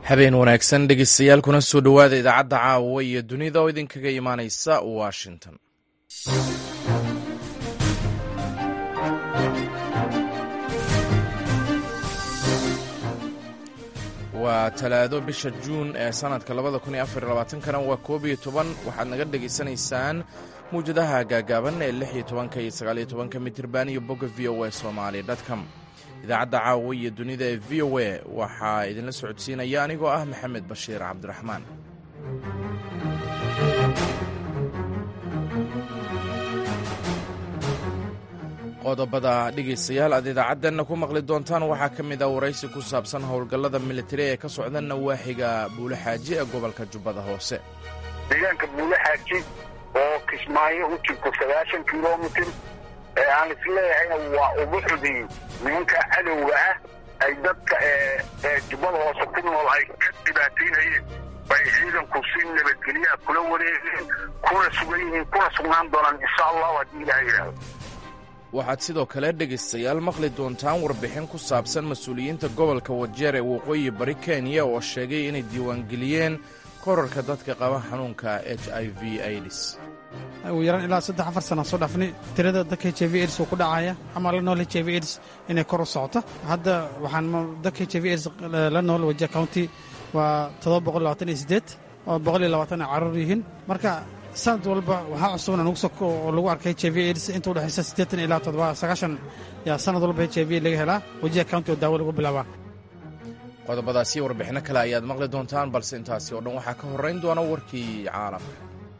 habeen wanaagsan dhegeystayaal kuna soo dhowaada idaacadda caawa iyo dunida oo idinkaga imaaneysa washington waa talaado bisha juun ee sanadka labada kun iyo afar iyo labaatankana waa koob iyo toban waxaad naga dhegaysanaysaan mawjadaha gaagaaban ee lix iyo tobanka iyo sagaaliyo tobanka mitirban iyo bogga v o a somali dtcom idaacadda caawa iyo dunida ee v o a waxaa idinla socodsiinaya anigoo ah maxamed bashiir cabdiraxmaan qodobada dhegaystayaal aad idaacaddanna ku maqli doontaan waxaa ka mid ah waraysi ku saabsan howlgallada militari ee ka socda nawaaxiga buulexaaji ee gobolka jubbada hoose deegaanka buulexaaji oo kismaayo u jirto sagaashan kilomitir ee aan isleeyahayna waa ubuxudii nimanka cadowga ah ay dadka ee jubbada hoose ku nool ay ka dhibaataynayeen bay ciidanku si nabadgelyaa kula wareegeen kuna sugan yihiin kuna sugnaan doonaan insha allahu haddii ilaha yidhaahdo waxaad sidoo kale dhegaystayaal maqli doontaan warbixin ku saabsan mas-uuliyiinta gobolka wajeer ee waqooyi bari kenya oo sheegay inay diiwaangeliyeen korarka dadka qaba xanuunka h i v aids ugu yaraan ilaa saddex afar sana soo dhaafnay tirada dadka h i v aids uu ku dhacaya ama la nool h i v aids inay kor u socoto hadda waxaan dadka h i v aids la nool wajeer county waa toddoba boqol labaatan iyo siddeed oo boqol iyo labaatan ay carruur yihiin marka sanad walba waxaa cusubna nugu soko oo lagu arkay h i v aids inta udhexaysa siddeetan ilaa toddoba sagaashan yaa sanad walba h i v laga helaa wajiha county oo daawo lagu bilaabaa qodobadaasi warbixinno kale ayaad maqli doontaan balse intaasi oo dhan waxaa ka horrayn doona warkii caalamka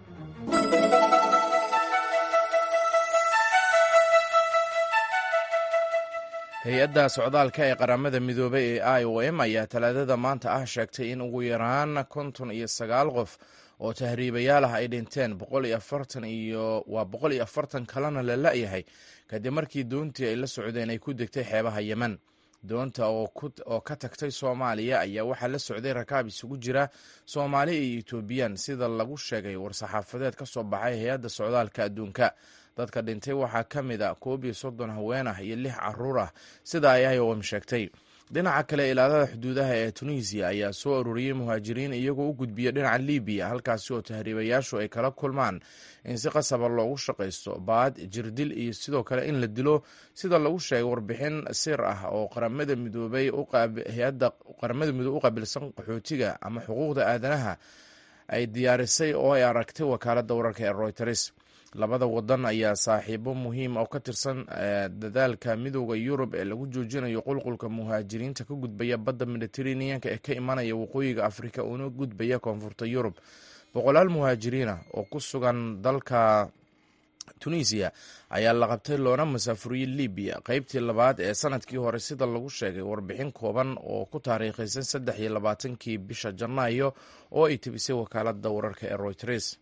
hay-adda socdaalka ee qaramada midoobay ee i o m ayaa talaadada maanta ah sheegtay in ugu yaraan konton iyo sagaal qof oo tahriibayaal ah ay dhinteen boqol iyo afartan iyo waa boqol iyo afartan kalena la la-yahay kadib markii doontii ay la socdeen ay ku degtay xeebaha yemen doonta oo ka tagtay soomaaliya ayaa waxaa la socday rakaab isugu jira soomaali iyo etoobiyan sida lagu sheegay war-saxaafadeed ka soo baxay hay-adda socdaalka adduunka dadka dhintay waxaa ka mid a koob iyo soddon haween ah iyo lix caruur ah sida ay iom sheegtay dhinaca kale ilaalada xuduudaha ee tunisiya ayaa soo ururiyey muhaajiriin iyagoo u gudbiya dhinaca libiya halkaasi oo tahriibayaashu ay kala kulmaan in si qasaba loogu shaqaysto baad jirdil iyo sidoo kale in la dilo sida lagu sheegay warbixin sir ah oo qaramada midoobay hay-adda qaramada midoobe u qaabilsan qaxootiga ama xuquuqda aadanaha ay diyaarisay oo ay aragtay wakaaladda wararka ee royters labada wadan ayaa saaxiibo muhiim oo ka tirsan dadaalka midooda yurub ee lagu joojinayo qulqulka muhaajiriinta ka gudbaya badda mediteraneanka ee ka imanaya waqooyiga afrika una gudbaya koonfurta yurub boqolaal muhaajiriina oo ku sugan dalka tunisiya ayaa la qabtay loona masaafuriyey libiya qeybtii labaad ee sanadkii hore sida lagu sheegay warbixin kooban oo ku taariikhaysan saddex iyo labaatankii bisha janaayo oo ay tebisay wakaalada wararka ee royters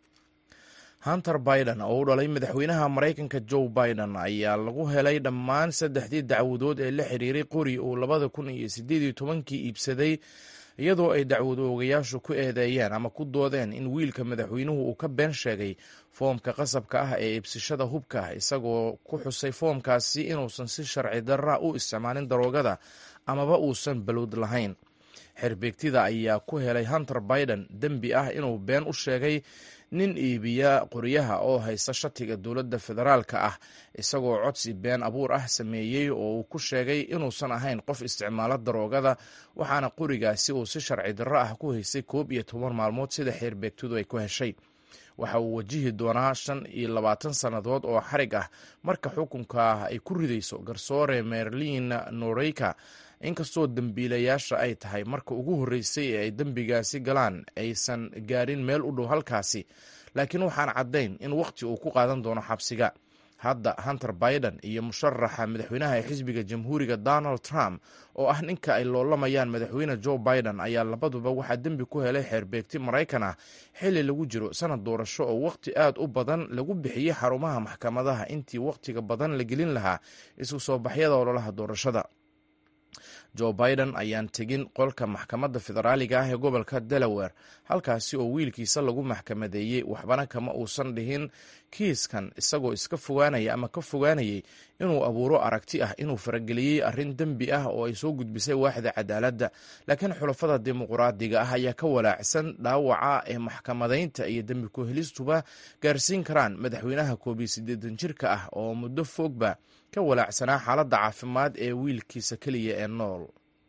hunter biden oo u dhalay madaxweynaha maraykanka joe biden ayaa lagu helay dhammaan saddexdii dacwadood ee la xiriiray qori uu labada kun iyo sideed iyo tobankii iibsaday iyadoo ay dacwad oogayaashu ku eedeeyeen ama ku doodeen in wiilka madaxweynuhu uu ka been sheegay foomka qasabka ah ee iibsashada hubka ah isagoo ku xusay foomkaasi inuusan si sharci darra u isticmaalin daroogada amaba uusan balowd lahayn xerbeegtida ayaa ku helay hunter biden dembi ah inuu been u sheegay nin iibiya qoryaha oo haysta shatiga dowladda federaalka ah isagoo codsi been abuur ah sameeyey oo uu ku sheegay inuusan ahayn qof isticmaalo daroogada waxaana qorigaasi uu si sharci darro ah ku haystay koob iyo toban maalmood sida xeerbeegtidu ay ku heshay waxa uu wajihi doonaa shan iyo labaatan sannadood oo xarig ah marka xukunka ay ku ridayso garsoore merlin noreyka inkastoo dembiilayaasha ay tahay marka ugu horreysay ee ay dembigaasi galaan aysan gaarin meel u dhow halkaasi laakiin waxaan caddayn in wakhti uu ku qaadan doono xabsiga hadda hunter biden iyo musharaxa madaxweynaha ee xisbiga jamhuuriga donald trump oo ah ninka ay loolamayaan madaxweyne joe biden ayaa labaduba waxaa dembi ku helay xeerbeegti maraykan ah xilli lagu jiro sanad doorasho oo wakhti aad u badan lagu bixiyey xarumaha maxkamadaha intii wakhtiga badan la gelin lahaa isu soo baxyada ololaha doorashada joe biden ayaan tegin qolka maxkamadda federaaliga ah ee gobolka delaware halkaasi oo wiilkiisa lagu maxkamadeeyey waxbana kama uusan dhihin kiiskan isagoo iska fogaanaya ama ka fogaanayay inuu abuuro aragti ah inuu farageliyey arrin dembi ah oo ay soo gudbisay waaxda cadaaladda laakiin xulafada dimuqraadiga ah ayaa ka walaacsan dhaawaca ee maxkamadaynta iyo dembi ku-helistuba gaarsiin karaan madaxweynaha koob iyo siddeetan jirka ah oo muddo foogba ka walaacsanaa xaaladda caafimaad ee wiilkiisa keliya ee nool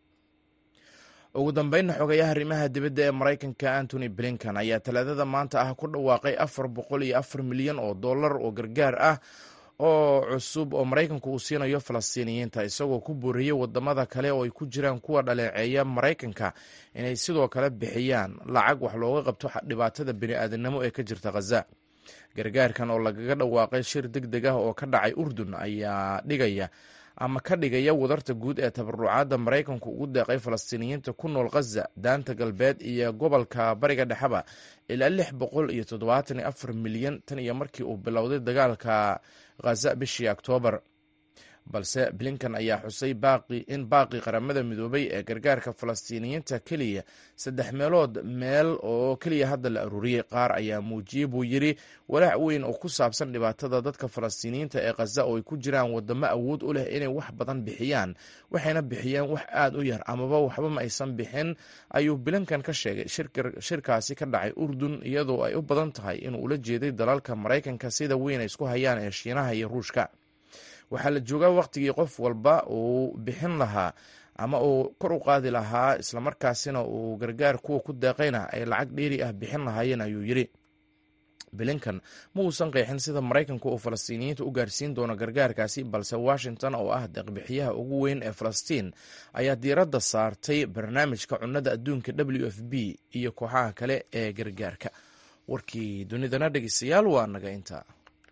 ugu dambeynna xogayaha arrimaha dibadda ee maraykanka antony blinkan ayaa talaadada maanta ah ku dhawaaqay afar boqol iyo afar milyan oo dollar oo gargaar ah oo cusub oo maraykanku uu siinayo falastiiniyiinta isagoo ku booriyey wadamada kale oo ay ku jiraan kuwa dhaleeceeya maraykanka inay sidoo kale bixiyaan lacag wax looga qabto dhibaatada bini'aadanimo ee ka jirta khaza gargaarkan oo lagaga dhawaaqay shir deg deg ah oo ka dhacay urdun ayaa dhigaya ama ka dhigaya wadarta guud ee tabarucaadda maraykanku ugu deeqay falastiiniyiinta ku nool khaza daanta galbeed iyo gobolka bariga dhexeba ilaa lix boqol iyo toddobaatan iyo afar milyan tan iyo markii uu bilowday dagaalka khaza bishii oktoobar balse blinkan ayaa xusay in baaqi qaramada midoobay ee gargaarka falastiiniyiinta keliya saddex meelood meel oo keliya hadda la aruuriyey qaar ayaa muujiyey buu yidri walaac weyn oo ku saabsan dhibaatada dadka falastiiniyiinta ee khaza oo ay ku jiraan wadamo awood u leh inay wax badan bixiyaan waxayna bixiyeen wax aad u yar amaba waxba ma aysan bixin ayuu blinkan ka sheegay shirkaasi ka dhacay urdun iyadoo ay u badan tahay inuu ula jeeday dalalka maraykanka sida weyn ay isku hayaan ee shiinaha iyo ruushka waxaa la joogaa wakhtigii qof walba uu bixin lahaa ama uu kor u qaadi lahaa islamarkaasina uu gargaar kuwa ku deeqayna ay lacag dheeri ah bixin lahaayeen ayuu yidhi blinkan ma uusan qeexin sida maraykanku uu falastiiniyiinta u gaarsiin doono gargaarkaasi balse washington oo ah deeqbixiyaha ugu weyn ee falastiin ayaa diiradda saartay barnaamijka cunnada adduunka w f b iyo kooxaha kale ee gargaarka warkii dunidana dhegeystayaal waa naga intaa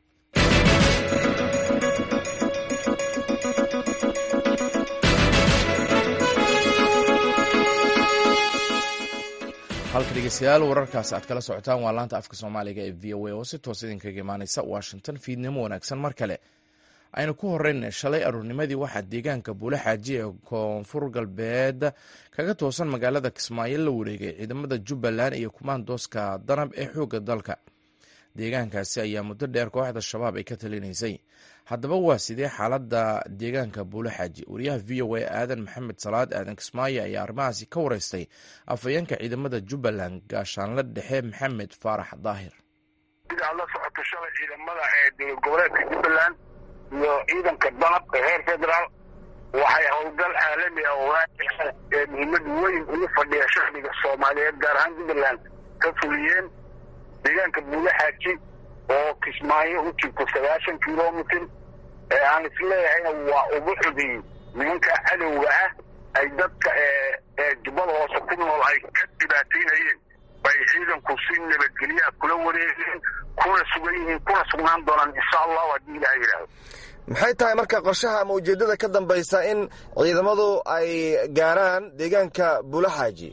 halka dhegeystayaal wararkaas aad kala socotaan waa laanta afka soomaaliga ee v o a oo si toos idinkaga imaaneysa washington fiidnimo wanaagsan mar kale aynu ku horeyn shalay aruurnimadii waxaa deegaanka buule xaaji ee koonfur galbeed kaga toosan magaalada kismaayo la wareegay ciidamada jubbaland iyo kumaandooska danab ee xoogga dalka deegaankaasi ayaa muddo dheer kooxda shabaab ay ka talinaysay haddaba waa sidee xaaladda deegaanka buule xaaji wariyaha v o a aadan maxamed salaad aadan kismaayo ayaa arrimahaasi ka wareystay afhayeenka ciidamada jubbaland gaashaanle dhexe maxamed faarax daahir sida aad la socoto shalay ciidamada ee dowlad goboleedka jubbaland iyo ciidanka danab ee reer federaal waxay howlgal caalami ah oo ee muhiimad weyn ugu fadhiya shacbiga soomaaliyeed gaar ahaan jubbaland ka fuliyeen deegaanka buule xaaji oo kismaayo u jirto sagaashan kilomitir ee aan isleeyahayna waa ubuxudii nimanka cadowga ah ay dadka ee jubbada hoose ku nool ay ka dhibaataynayeen bay ciidanku si nabadgelyaha kula wareegeen kuna sugan yihiin kuna sugnaan doonaan insha allahu haddii ilaha yidhaahdo maxay tahay marka qorshaha ama ujeeddada ka dambaysa in ciidamadu ay gaaraan deegaanka buule xaaji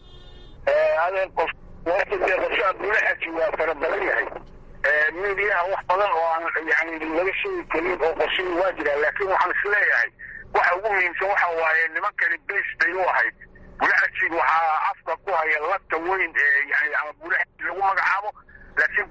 adeen qof waqtiga qorshaha buule xaaji waa fara badan yahay midiyaha wax badan oo aan yani laga sheegi karin oo qorshihii waa jiraa laakiin waxaan isleeyahay waxa ugu muhiimsan waxa waaye nimankani base bay u ahayd bulaxajiid waxaa afka ku haya lagta weyn ee yani ama bulaxajiid lagu magacaabo laakiin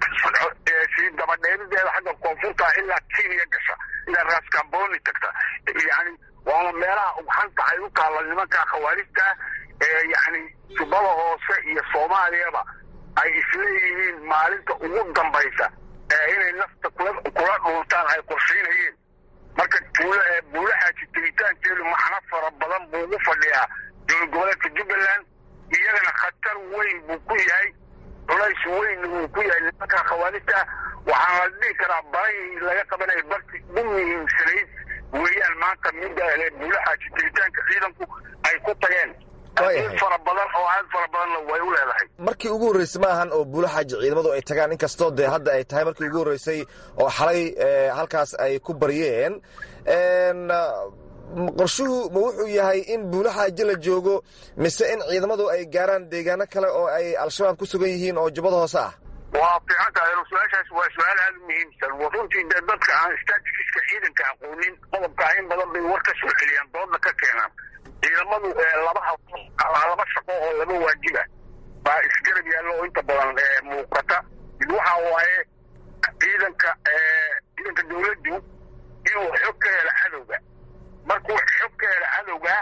sii dabadheerideeda xagga koonfurta ilaa kenya gasha ilaa raskamboni tagta yani waana meelaha ugxanta ay u taalla nimanka khawaarijta ee yani jubbada hoose iyo soomaaliyaba ay isleeyihiin maalinta ugu dambaysa ee inay nafta kula dhuuntaan ay qorshaynayeen marka buulaxaaji tegitaankeedu macno fara badan buu ugu fadhiyaa dowlad goboleedka jubbaland iyagana khatar weyn buu ku yahay culays weynna wuu ku yahay nimanka khawaarijta waxaana la dhihi karaa barahii laga qabanaya barti ugu muhiimsanayd weeyaan maanta midda buulaxaaji tegitaanka ciidanku ay ku tageen fara badan oo aad fara badanna way u leedahay markii ugu horreysay ma ahan oo buule xaaji ciidamadu ay tagaan inkastoo dee hadda ay tahay markii ugu horreysay oo xalay halkaas ay ku baryeen qorshuhu ma wuxuu yahay in buule xaaji la joogo mise in ciidamadu ay gaaraan deegaano kale oo ay al-shabaab ku sugan yihiin oo jubbada hoose ah waa fiican tahay su-aashaas waa su-aal aada u muhiimsan runtii dee dadka aan statistiska ciidanka aqoonin qodobkaa in badan bay war ka soo celiyaan doodna ka keenaan ciidamadu laba laba shaqo oo laba waajiba baa isgarab yaallo oo inta badan muuqata mid waxa waaye ciidanka ciidanka dawladdu inuu xog ka helo cadowga markuu xog ka helo cadowga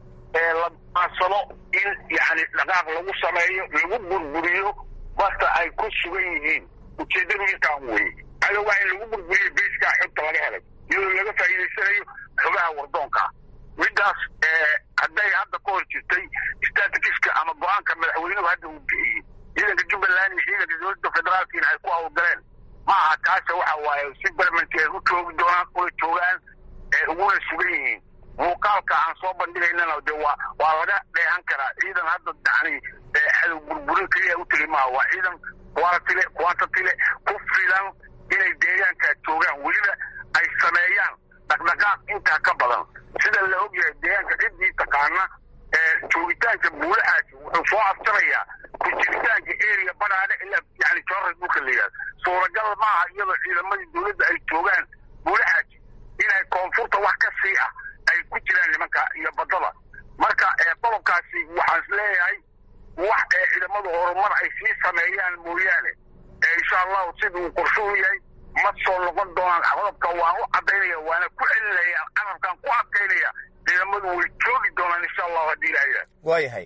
la maansado in yani dhaqaaq lagu sameeyo lagu burburiyo basta ay ku sugan yihiin ujeeddadu intaan weye cadowga in lagu burburiyo beyskaa xogta laga helay iyadoo laga faa'iidaysanayo xogaha wardoonkaa middaas hadday hadda ka hor jirtay statikiska ama go-aanka madaxweynuhu hadda uu bixiyey ciidanka jubbaland iyo ciidanka dowladda federaalkiina ay ku hawlgaleen ma aha taase waxa waaye si barmanti ay u joogi doonaan una joogaan uguna sugan yihiin muuqaalka aan soo bandhigaynana de waa waa laga dheehan karaa ciidan hadda yani cadow burburin keliya u tegi maaha waa ciidan quantile quantatile ku filan inay deegaankaa joogaan weliba ay sameeyaan dhaqdhaqaaq intaa ka badan sida la ogyahay deegaanka ciddii taqaana joogitaanka buulahaasi wuxuu soo abtarayaa ku jiritaanka area badhaadhe ilaa yani joorra dhulka la yidhahdo suuragal maaha iyadoo ciidamadii dowladda ay joogaan buulahaasi inay koonfurta wax ka sii ah ay ku jiraan nimanka iyo badada marka qodobkaasi waxaan is leeyahay wax ciidamadu horumar ay sii sameeyaan mooyaane insha allahu siduu qorsho u yahay ma soo noqon doonaan qodobka waan u cadaynaya waana ku celinaya carabkaan ku adkaynaya ciidamadu way joogi doonaan insha allahu haddii ilaha yidhahdo waayahay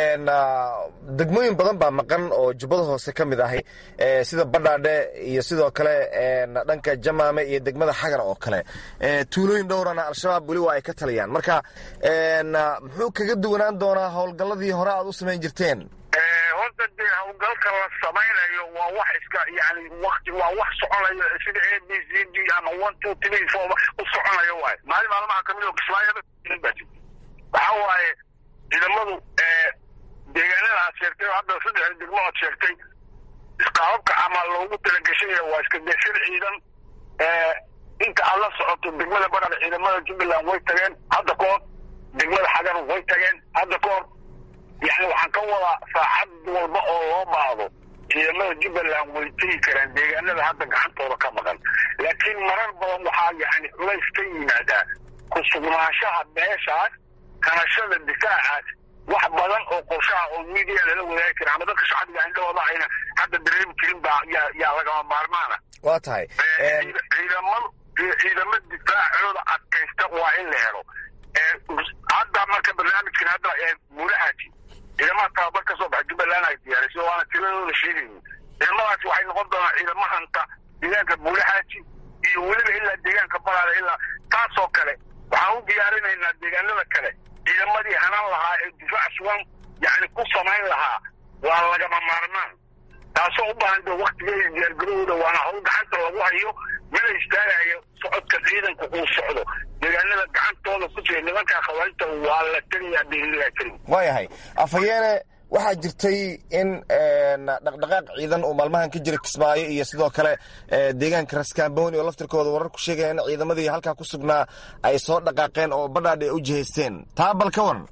degmooyin badan baa maqan oo jubbada hoose ka mid ahay sida badhaadhe iyo sidoo kale dhanka jamaame iyo degmada xagar oo kale tuulooyin dhowrana al-shabaab weli waa ay ka taliyaan marka muxuu kaga duwanaan doonaa howlgalladii hore aad u samayn jirteen horta dee hawlgalka la samaynayo waa wax iska yani wakti waa wax soconayo sida a b c d ama one two three four u soconayo waayo maalin maalmaha kamid oo kismaayo waxa waaye ciidamadu deegaanada aad sheegtay hadda saddex degmo aad sheegtay qaababka ama loogu talagashanaya waa iska deshir ciidan inta aad la socoto degmada badhada ciidamada jubbaland way tageen hadda ka hor degmada xagar way tageen hadda ka hor yani waxaan ka wadaa saacad walba oo loo baahdo ciidamada jubbaland way tegi karaan deegaanada hadda gacantooda ka maqan laakiin marar badan waxaa yani culays ka yimaadaa ku sugnaanshaha meeshaas kanashada difaacaas wax badan oo qorshaha oo media lala wadaagi kara ama dadka shacbiga indhahooda ayna hadda dareemi jirin baa yaa yaa lagama maarmaana waa tahay ciidamadu ciidamo difaacooda adkaysta waa in la helo hadda marka barnaamijkan hadda buulahaasi ciidamada tababar ka soo baxa jubbaland ay diyaarisay waana tiradooda sheegayni ciidamadaasi waxay noqon doonaan ciidamo hanta deegaanka buulahaasi iyo weliba ilaa deegaanka balaada ilaa taasoo kale waxaan u diyaarinaynaa deegaanada kale ciidamadii hanan lahaa ee difaac sugan yani ku samayn lahaa waa lagama maarmaan taasoo u baahan do waktigeeda diyaargarahooda waana hawl gacanta lagu hayo mana istaagayo socodka ciidanku uu socdo deegaanada gacantooda ku jira nimankaa khawaarijta waa la tegayaa biililaa keli waayahay afayeene waxaa jirtay in dhaqdhaqaaq ciidan uu maalmahan ka jira kismaayo iyo sidoo kale deegaanka raskaambooni oo laftirkooda warar ku sheegaya in ciidamadii halkaa ku sugnaa ay soo dhaqaaqeen oo badhaadhi ay u jihaysteen taa bal ka waran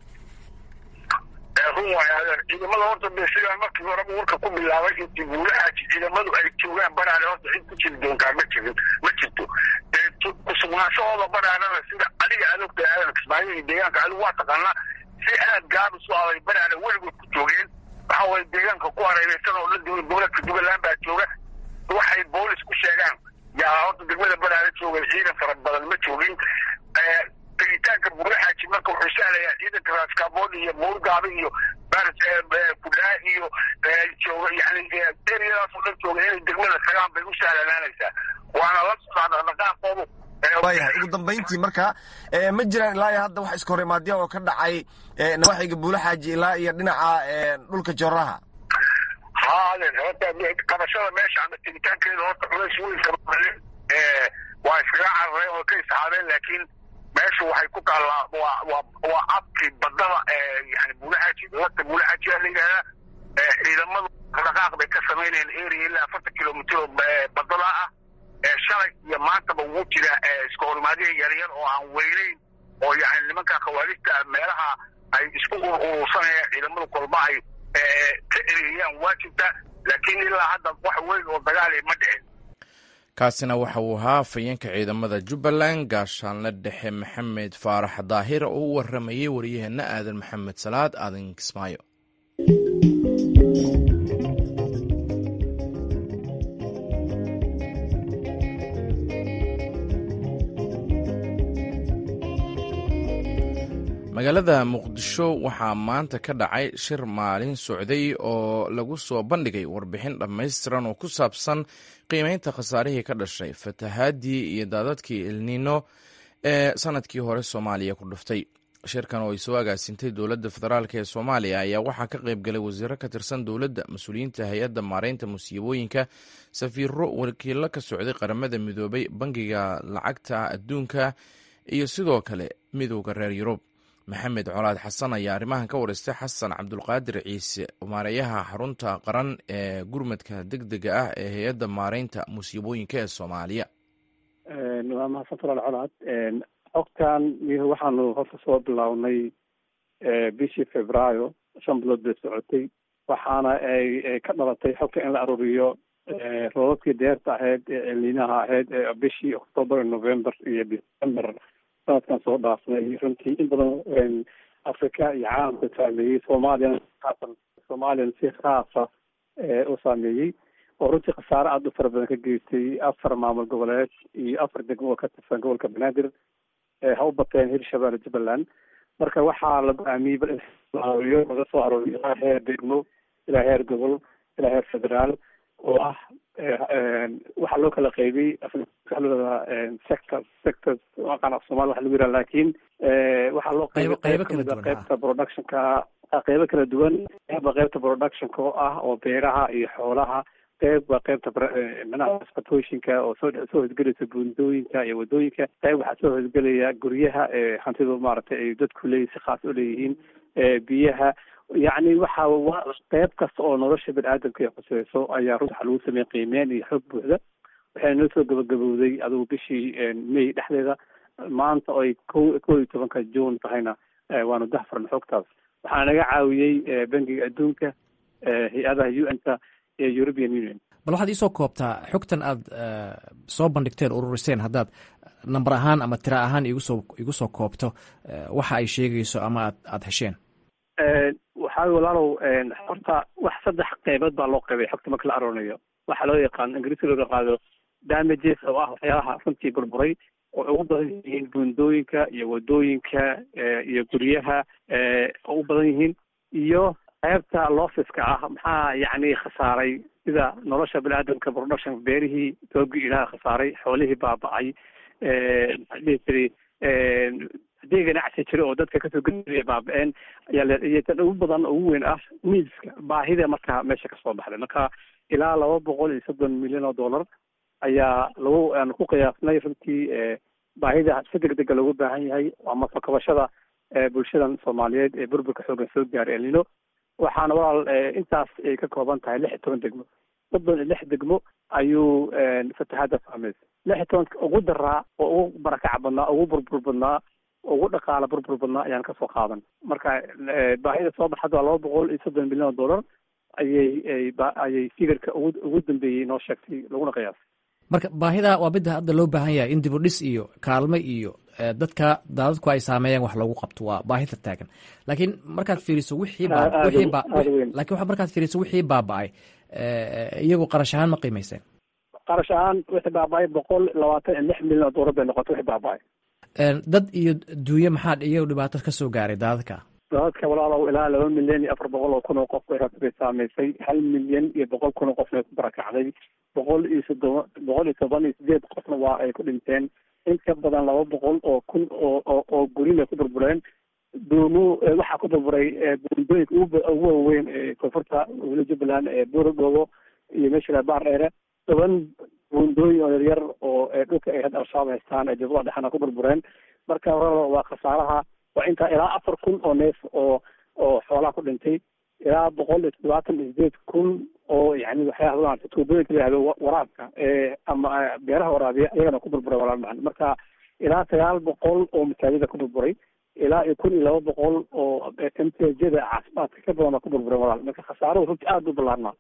run waay adeer ciidamada horta de sidaa markii horeba warka ku bilaabay intii buulahaasi ciidamadu ay joogaan badhaadhe horta cid ku jiri doontaa ma jirin ma jirto kusugnaanshahooda badhaadhana sida adiga aad ogtahay aadan kismaayo iyo deegaanka adigu waa taqaanaa si aad gaabis u aday badhaadhe weligood ku joogeen waxa waye deegaanka ku hareereysan oo la duway gobolka jubbaland baa jooga waxay boolis ku sheegaan yaa horta degmada badhaadhe joogan ciidan fara badan ma joogin tegitaanka buulaxaaji marka wuxuu sahlayaa ciidanka raaskabood iyo buurgaabe iyo kudhaa iyo jooga yani eriyadaas oo dhan jooga inay degmada tagaan bay u sahlanaanaysaa waana la socdaa dhaqdhaqaaqoodu waayahay ugu dambayntii marka ma jiraan ilaa iyo hadda wax iska horimaadya oo ka dhacay nawaaxiga buulaxaaji ilaa iyo dhinaca dhulka jooraha haaden horta qabashada meesha ama tegitaankeeda horta culays weyn kama malin waa iskaga carareen oo ka isxaabeen laakiin meeshu waxay ku taallaa waa waa waa abkii badada yani buulaxaaji lagta buulaxaajiyaa la yidhahdaa ciidamadu dhaqaaq bay ka samaynayeen area ilaa afartan kilomitr oo badada ah shalay iyo maantaba wuu jira iska horimaadiya yaryar oo aan weyneyn oo yani nimanka khawaarijta meelaha ay isku urursanayaan ciidamadu kolba ay ka eriyaan waajibta laakiin ilaa hadda wax weyn oo dagaali ma dhicin kaasina waxa uu ahaa afhayeenka ciidamada jubbaland gaashaanle dhexe maxamed faarax daahir oo u waramayey waryaheena aadan maxamed salaad aadan kismaayo magaalada muqdisho waxaa maanta ka dhacay shir maalin socday oo lagu soo bandhigay warbixin dhammaystiran oo ku saabsan qiimeynta khasaarihii ka dhashay fatahaadii iyo daadadkii elnino ee sanadkii hore soomaaliya ku dhuftay shirkan oo ay soo agaasintay dowladda federaalk ee soomaaliya ayaa waxaa ka qayb galay wasiiro ka tirsan dowladda mas-uuliyiinta hay-adda maareynta musiibooyinka safiiro wakiilo ka socday qaramada midoobay bangiga lacagta adduunka iyo sidoo kale midowda reer yurub maxamed colaad xasan ayaa arrimahan ka wareystay xasan cabdulqaadir ciise maareeyaha xarunta qaran ee gurmadka deg dega ah ee hay-adda maareynta musiibooyinka ee soomaaliya waa mahadsan faraal colaad xogtan waxaanu horta soo bilownay bishii februaayo shan bilood bay socotay waxaana ay ka dhalatay xogta in la aruuriyo roobabkii deerta ahayd ee celinaha ahayd ee bishii octoober november iyo december sanadkan soo dhaafnay runtii in badan africa iyo caalamka saameeyey soomaaliyana aasan soomaaliyana si khaasa u saameeyey oo runtii khasaare aada u fara badan ka geystay afar maamul goboleed iyo afar degmo oo ka tirsan gobolka banaadir ha u bateen hirshabeelle jubbaland marka waxaa la go-aamiyey bal in aruuriyo laga soo aruuriyo ilaa heer degmo ilaa heer gobol ilaa heer federaal oo ah waxaa loo kala qaybiyey sector sectors aqaan af soomali waxa lagu yiraha lakin waxaa loo qaybay qayb kamid a qaybta productionka qeybo kala duwan qeyba qaybta productionka oo ah oo beeraha iyo xoolaha qeyb waa qaybta manaha transportationka oo soo soo hosgelaysa buundooyinka iyo wadooyinka qeyb waxaa soo hosgelaya guryaha ee hantidu maaragtay ay dadku leeyihin si khaas u leeyihiin biyaha yacni waxa qeyb kasta oo nolosha bani-aadamka ay khuseyso ayaa runta waxa lagu sameeyey qiimeyn iyo xog buuxda waxayna noo soo gabagabowday adigu bishii may dhexdeeda maanta oo ay ko kow iyo tobanka june tahayna waanu dahfarna xogtaas waxaa naga caawiyey bangiga adduunka hay-adaha u n ka iyo european union bal waxaad iisoo koobtaa xogtan aad soo bandhigteen ururiseen haddaad namber ahaan ama tira ahaan igusoo igu soo koobto waxa ay sheegayso ama aad aada hesheen waxaa walaalow horta wax saddex qeybood baa loo qaybay xogta marka la aroonayo waxaa loo yaqaan ingiriiska loo yaqaano damages oo ah waxyaalaha runtii burburay oo ugu badan yihiin buundooyinka iyo wadooyinka iyo guryaha oo u badan yihiin iyo qaybta loffiska ah maxaa yacni khasaaray sida nolosha bani-aadamka production beerihii toogii ilaha khasaaray xoolihii baaba-ay maxaa dhihi jiray haddii ganacsi jira oo dadka kasoo geliya baaba-een ayaa tan ugu badan ugu weyn ah niidska baahida markaa meesha kasoo baxday marka ilaa laba boqol iyo soddon milyan oo dollar ayaa lagu aan ku qiyaasnay runtii baahida si deg dega loogu baahan yahay ama fakabashada bulshadan soomaaliyeed ee burburka xoogan soo gaaray elnino waxaana walaal intaas ay ka kooban tahay lix iyo toban degmo soddon iyo lix degmo ayuu fatahaada saameysay lix iyo tobanka ugu daraa oo ugu barakac badnaa ugu burbur badnaa ugu dhaqaala burbur badnaa ayaan kasoo qaadan marka baahida soo baxada waa laba boqol iyo soddon milyan oo dollar ayay ayay fikirka ugu ugu dambeeyey noo sheegtay laguna qiyaasay marka baahida waa midda hadda loo baahan yahay in dib u dhis iyo kaalmo iyo dadka daadadku ay saameeyaan wax lagu qabto waa baahida taagan laakiin markaad fiiriso wixii wixii lakin markaad fiiriso wixii baaba-ay iyagu qarash ahaan ma qiimayseen qarash ahaan wixii baaba-ay boqol labaatan iyo lix milyan oo doolar bay noqotay wixii baaba-ay dad iyo duunye maxaa iyagu dhibaato ka soo gaaray daadadka daadadka walaalow ilaa laba milyan iyo afar boqol oo kun oo qof bay bay saamaysay hal milyan iyo boqol kun oo qofna ku barakacday boqol iyo soddon boqol iyo toban iyo sideed qofna waa ay ku dhinteen in ka badan laba boqol oo kun oo oo oo gurin ay ku burbureen duumo waxaa ku burburay buundooyinka ugu ugu waaweyn ee koonfurta weli jubbaland ee buuradoogo iyo meesha baar dheere toban buundooyin oo yaryar oo dhulka ay hadda al-shabaab haystaan ee jubbaland dhexna ku burbureen marka hore waa khasaaraha waa intaa ilaa afar kun oo neef oo oo xoolaha ku dhintay ilaa boqol iyo toddobaatan iyo sideed kun oo yani waxyaaba maarata tuubooyinka la yihahdo waraabka ee ama beeraha waraabiya iyagana ku burburay walaal macan marka ilaa sagaal boqol oo masaajida ku burburay ilaa iyo kun iyo laba boqol oo mtjada caafimaadka ka badan oo ku burburay walaal marka khasaaruhu runtii aada u ballaarnaa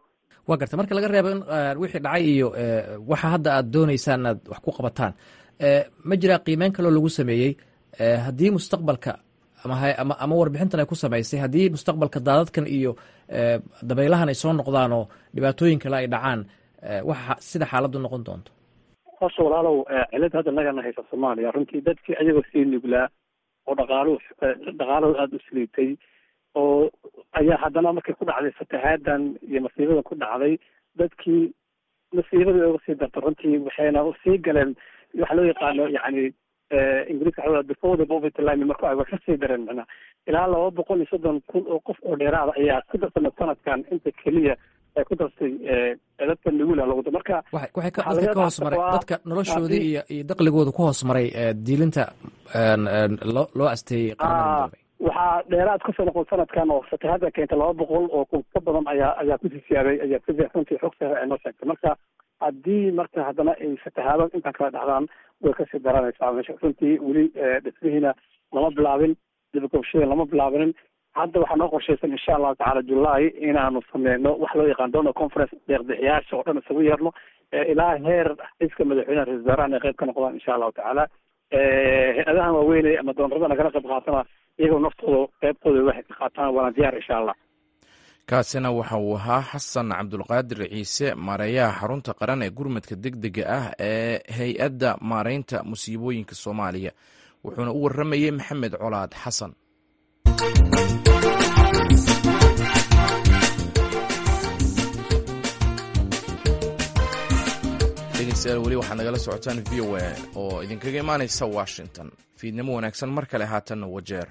waa garta marka laga reebo in wixii dhacay iyo waxa hadda aad dooneysaan inaad wax ku qabataan ma jiraa qiimeyn kaloo lagu sameeyey haddii mustaqbalka ama warbixintan ay ku samaysay haddii mustaqbalka daadadkan iyo dabaylahan ay soo noqdaan oo dhibaatooyin kale ay dhacaan waxa sida xaaladdu noqon doonto horta walaalow cilada hadda nagana haysa soomaaliya runtii dadkii ayagoo sii nuglaa oo dhaqaaluhu dhaqaalahooda aada u siliitay oo ayaa haddana markay ku dhacday fatahaadan iyo masiibada ku dhacday dadkii masiibada uga sii darta runtii waxayna sii galeen waxa loo yaqaano yani ingiriiska waxa before the poverty line marka ay wax kasii dareen macnaa ilaa laba boqol iyo soddon kun oo qof oo dheeraada ayaa ku darsana sanadkan inta keliya ay ku dartay dadka nugula lagu marka waxay dadka ka hoos maray dadka noloshoodii iyo iyo daqligooda ku hoos maray diilinta loo loo asteeyey qaramada midoobay waxaa dheeraad kasoo noqon sanadkan oo fatahada keenta laba boqol oo kun ka badan ayaa ayaa ku sisiyaaday ayaa si runtii xog sare ay noo sheegtay marka haddii marka haddana ay fatahaado intaan kala dhacdaan way kasii daranaysaa meesha runtii weli dhismihiina lama bilaabin dibagobshada lama bilaabinin hadda waxaa noo qorshaysan insha allahu tacala julaay inaanu sameyno wax loo yaqaan donor conference deeqbixiyaasha oo dhan isagu yeerno ilaa heer iska madaxweynaha ra-isul wasaarahan ay qayb ka noqdaan insha allahu tacaala hay-adahan waaweynay ama doonarada nagala qayb qaatana iyagoo naftooda qaybtooda waxay ka qaataan waana diyaar insha allah kaasina waxa uu ahaa xasan cabdulqaadir ciise maareeyaha xarunta qaran ee gurmadka deg dega ah ee hay-adda maareynta musiibooyinka soomaaliya wuxuuna u waramayey maxamed colaad xasan dhegeystayaal weli waxaad nagala socotaan v o a oo idinkaga imaaneysa washington fiidnimo wanaagsan mar kale haatanna wajeer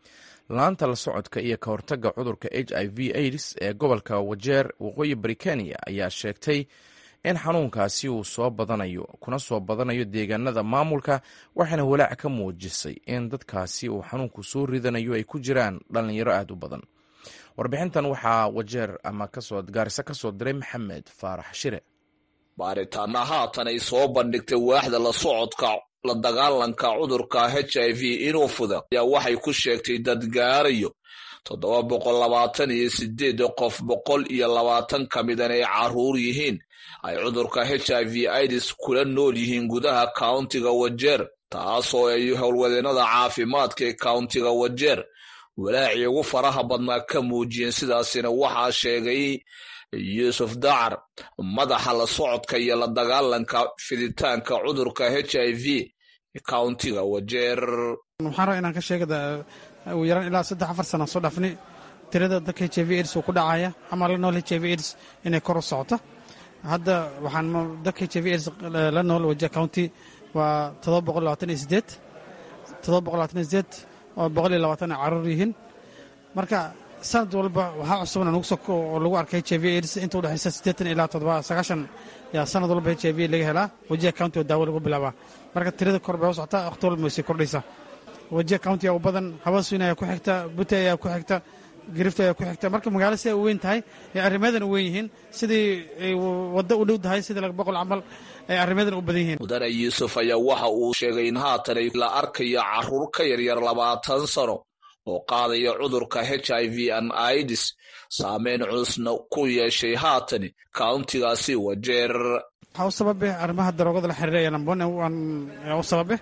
laanta la socodka iyo ka hortagga cudurka h i v aids ee gobolka wajeer waqooyi bari kenya ayaa sheegtay in xanuunkaasi uu soo badanayo kuna soo badanayo deegaanada maamulka waxaana walaac ka muujisay in dadkaasi uu xanuunku soo ridanayo ay ku jiraan dhalinyaro aada u badan warbixintan waxaa wajeer ama kasoo gaariso kasoo diray maxamed faarax shire baaritaana haatan ay soo bandhigtay waaxda la socodka la dagaalanka cudurka h i v inuu fuda ayaa waxay ku sheegtay dad gaarayo toddoba boqol labaatan iyo sideed qof boqol iyo labaatan ka midan ay caruur yihiin ay cudurka h i v ids kula nool yihiin gudaha kauntiga wajeer taasoo ay howlwadeenada caafimaadka ee kauntiga wajeer walaacii ugu faraha badnaa ka muujiyeen sidaasina waxaa sheegay yuusuf dacar madaxa la socodka iyo la dagaalanka fiditaanka cudurka h i v kauntiga wajeer waxaan rabaa inaan ka sheegada ugu yaraan ilaa saddex afar sana soo dhaafni tirada dadka h i v aids uu ku dhacaya ama la nool h i v aids inay kor u socoto hadda waxaan dadka h i v aids la nool waje county waa todoba boqol labaatan iyo sideed todoba boqol labaatan iyo sideed oo boqol iyo labaatan ay caruur yihiin marka sanad walba waxaa cusubna nugu soo oo lagu arkay h i v aids inta u dhexaysa siddeetan ilaa toddoba sagaashan yaa sanad walba h i v laga helaa wajiha county oo daawo lagu bilaabaa marka tirada kor bay u socotaa waqti walba way sii kordhaysaa wajiha county aa u badan habasuyn ayaa ku xigta bute ayaa ku xigta girifta ayaa ku xigta marka magaalo si ay u weyn tahay ay arrimadan u weyn yihiin sidii ay waddo u dhow tahay sidii laga boqol camal ay arrimadan u badan yihiin mudane yuusuf ayaa waxa uu sheegay in haatan ay la arkayo caruur ka yaryar labaatan sano oo qaadaya cudurka h i v an ids saameyn culusna ku yeeshay haatani kauntigaasi wajeer waxaa u sababe arrimaha daroogada la xiriiraya number one u sababe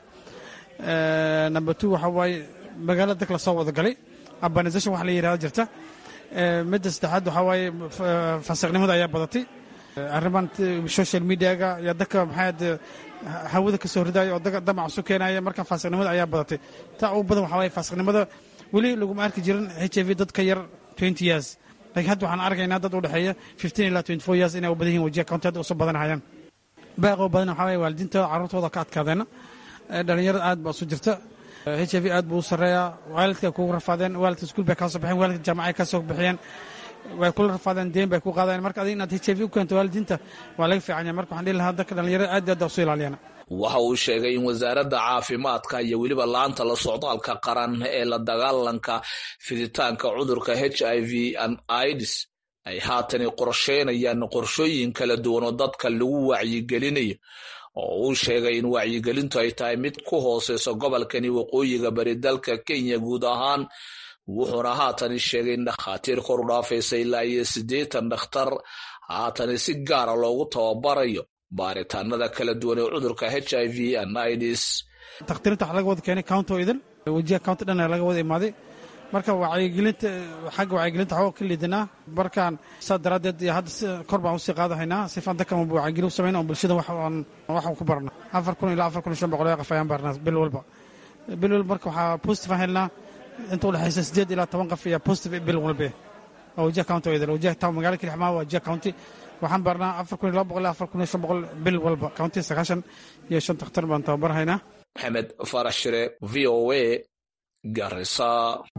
number two waxaa waaye magaalo dag la soo wada galay urbanization wax la yidhahdo jirta midda saddexaad waxaa waaye fasiqnimada ayaa badatay arriman social mediaga iyo dadka maxaa hawada kasoo ridaya oo damac isu keenaya marka fasiqnimada ayaa badatay taa ugu badan waxaa waaye fasiqnimada weli laguma arki jirin h i v dad ka yar twenty years laakiin hadda waxaan arkaynaa dad u dhexeeya fifteen ilaa twenty four years inay u badan yihin wajiha county hadda usoo badanahayaan baaqoo badan waxaa waaye waalidiintooda carruurtooda ka adkaadeena dhalinyarada aad baa isu jirta h i v aad buu u sarreeyaa waalidka kugu rafaadeen waalidka iskuul bay kaa soo baxeen waalidka jaamacay kaa soo bixiyeen way kula rafaadeen deen bay ku qaadeen marka adiga inaad h i v u keento waalidiinta waa laga fiican yahay marka waxaan dhihi lahaa dadka dhalinyarada aad aad usu ilaaliyana waxa uu sheegay in wasaaradda caafimaadka iyo weliba laanta la socdaalka qaran ee la dagaalanka fiditaanka cudurka h i v an ids ay haatani qorsheynayaan qorshooyin kala duwan oo dadka lagu wacyigelinayo oo uu sheegay in wacyigelintu ay tahay mid ku hooseyso gobolkani waqooyiga bari dalka kenya guud ahaan wuxuuna haatani sheegay in dhakhaatiir kor u dhaafaysa ilaa iyo siddeetan dhakhtar haatana si gaara loogu tababarayo baaritaanada kala duwan ee cudurka h i v anidis takhtiirinta waxaa laga wada keenay county oo idin wajiha county dhan laga wada imaaday marka wacyigelinta xagga wacyigelinta waxaa ka liidanaa markaan saa daraaddeed iyo hadda kor baan usii qaadahaynaa sifaan dadkan wacyigelin u samayna oo bulshada waxaan ku barna afar kun ilaa afar kun iyo shan boqol qof ayaan barnaa bil walba bil walba marka waxaa positive aan helnaa inta udhexaysa sideed ilaa toban qof iyo positive bil walba oo wajiha county oo idin wajiha town magaalada kilixmaa waa wajiha county waxaan barnaa afar kun iyo laba boqol ilaa afar kun iyo shan boqol bil walba county sagaashan iyo shan takhtar baan tababarhaynaa maxamed farax shire v o a garisa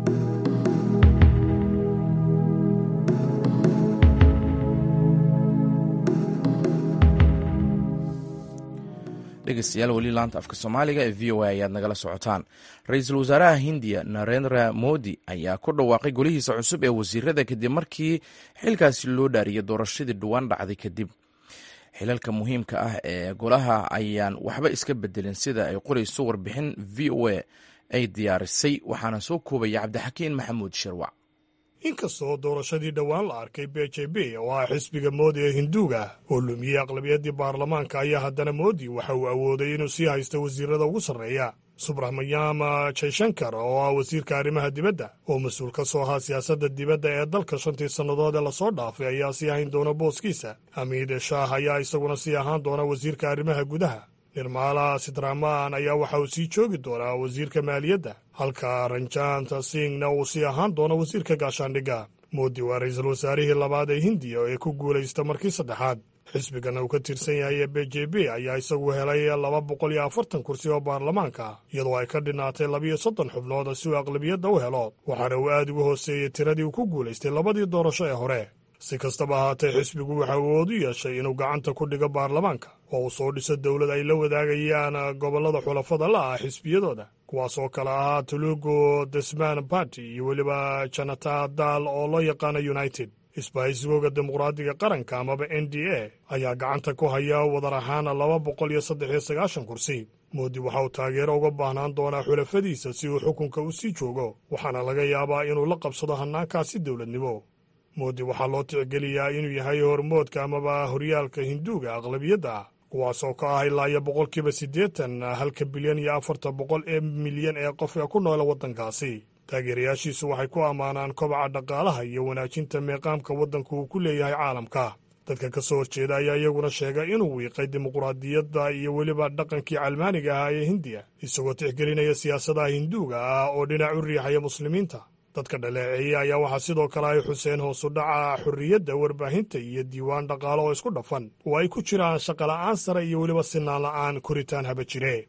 dhegeystayaal weli laanta afka soomaaliga ee v o a ayaad nagala socotaan ra-iisul wasaaraha hindiya narendra modi ayaa ku dhawaaqay golihiisa cusub ee wasiirada kadib markii xilkaasi loo dhaariyay doorashadii dhowaan dhacday kadib xilalka muhiimka ah ee golaha ayaan waxba iska bedelin sida ay qorayso warbixin v o a ay diyaarisay waxaana soo koobaya cabdixakiin maxamuud shirwac inkastoo doorashadii dhowaan la arkay b j b oo ah xisbiga moodi ee hinduuga oo lumiyey aqlabiyaddii baarlamaanka ayaa haddana moodi waxa uu awooday inuu sii haysto wasiirada ugu sarreeya subraxmanyama jayshankar oo ah wasiirka arrimaha dibadda oo mas-uul ka soo ahaa siyaasadda dibadda ee dalka shantii sannadood ee lasoo dhaafay ayaa sii hayn doona booskiisa hamiid shaah ayaa isaguna sii ahaan doona wasiirka arrimaha gudaha nirmaala sidramaan ayaa waxa uu sii joogi doonaa wasiirka maaliyadda halka ranjanta singna uu sii ahaan doono wasiirka gaashaandhigga moodi waa ra-iisul wasaarihii labaad ee hindiya ee ku guulaysta markii saddexaad xisbigana uu ka tirsan yahay ee b j b ayaa isagu helay laba boqol iyo afartan kursi oo baarlamaanka iyadoo ay ka dhinaatay labiyo soddon xubnood si uu aqlabiyadda u helo waxaana uu aad uga hooseeyey tiradii uu ku guulaystay labadii doorasho ee hore si kastaba ahaatee xisbigu waxa uu awood u yeeshay inuu gacanta ku dhigo baarlamaanka oo uu soo dhiso dowlad ay la wadaagayaan gobollada xulafada la ah xisbiyadooda kuwaas oo kale ahaa tulugu desman barty iyo weliba janata dal oo loo yaqaano united isbahaysigooga dimuqraadiga qaranka amaba n d a ayaa gacanta ku haya wadar ahaan laba boqol iyo saddex iyo sagaashan kursi moodi waxa uu taageero uga baahnaan doonaa xulafadiisa si uu xukunka u sii joogo waxaana laga yaabaa inuu la qabsado hannaankaasi dowladnimo moodi waxaa loo tixgeliyaa inuu yahay hormoodka amaba horyaalka hinduuga aqlabiyadda ah kuwaas oo ka ah ilaa iyo boqolkiiba siddeetan halka bilyan iyo afartan boqol ee milyan ee qof ee ku noola waddankaasi taageerayaashiisu waxay ku ammaanaan kobaca dhaqaalaha iyo wanaajinta meeqaamka waddanku uu ku leeyahay caalamka dadka ka soo horjeeda ayaa iyaguna sheegay inuu wiiqay dimuqraadiyadda iyo weliba dhaqankii calmaaniga ahaa ee hindiya isagoo tixgelinaya siyaasadaha hinduuga ah oo dhinac u riixaya muslimiinta dadka dhaleeceeye ayaa waxaa sidoo kale ay xuseen hoosu dhaca xorriyadda warbaahinta iyo diiwaan dhaqaalo oo isku dhafan oo ay ku jiraan shaqola'aan sare iyo weliba sinaan la'aan koritaan haba jire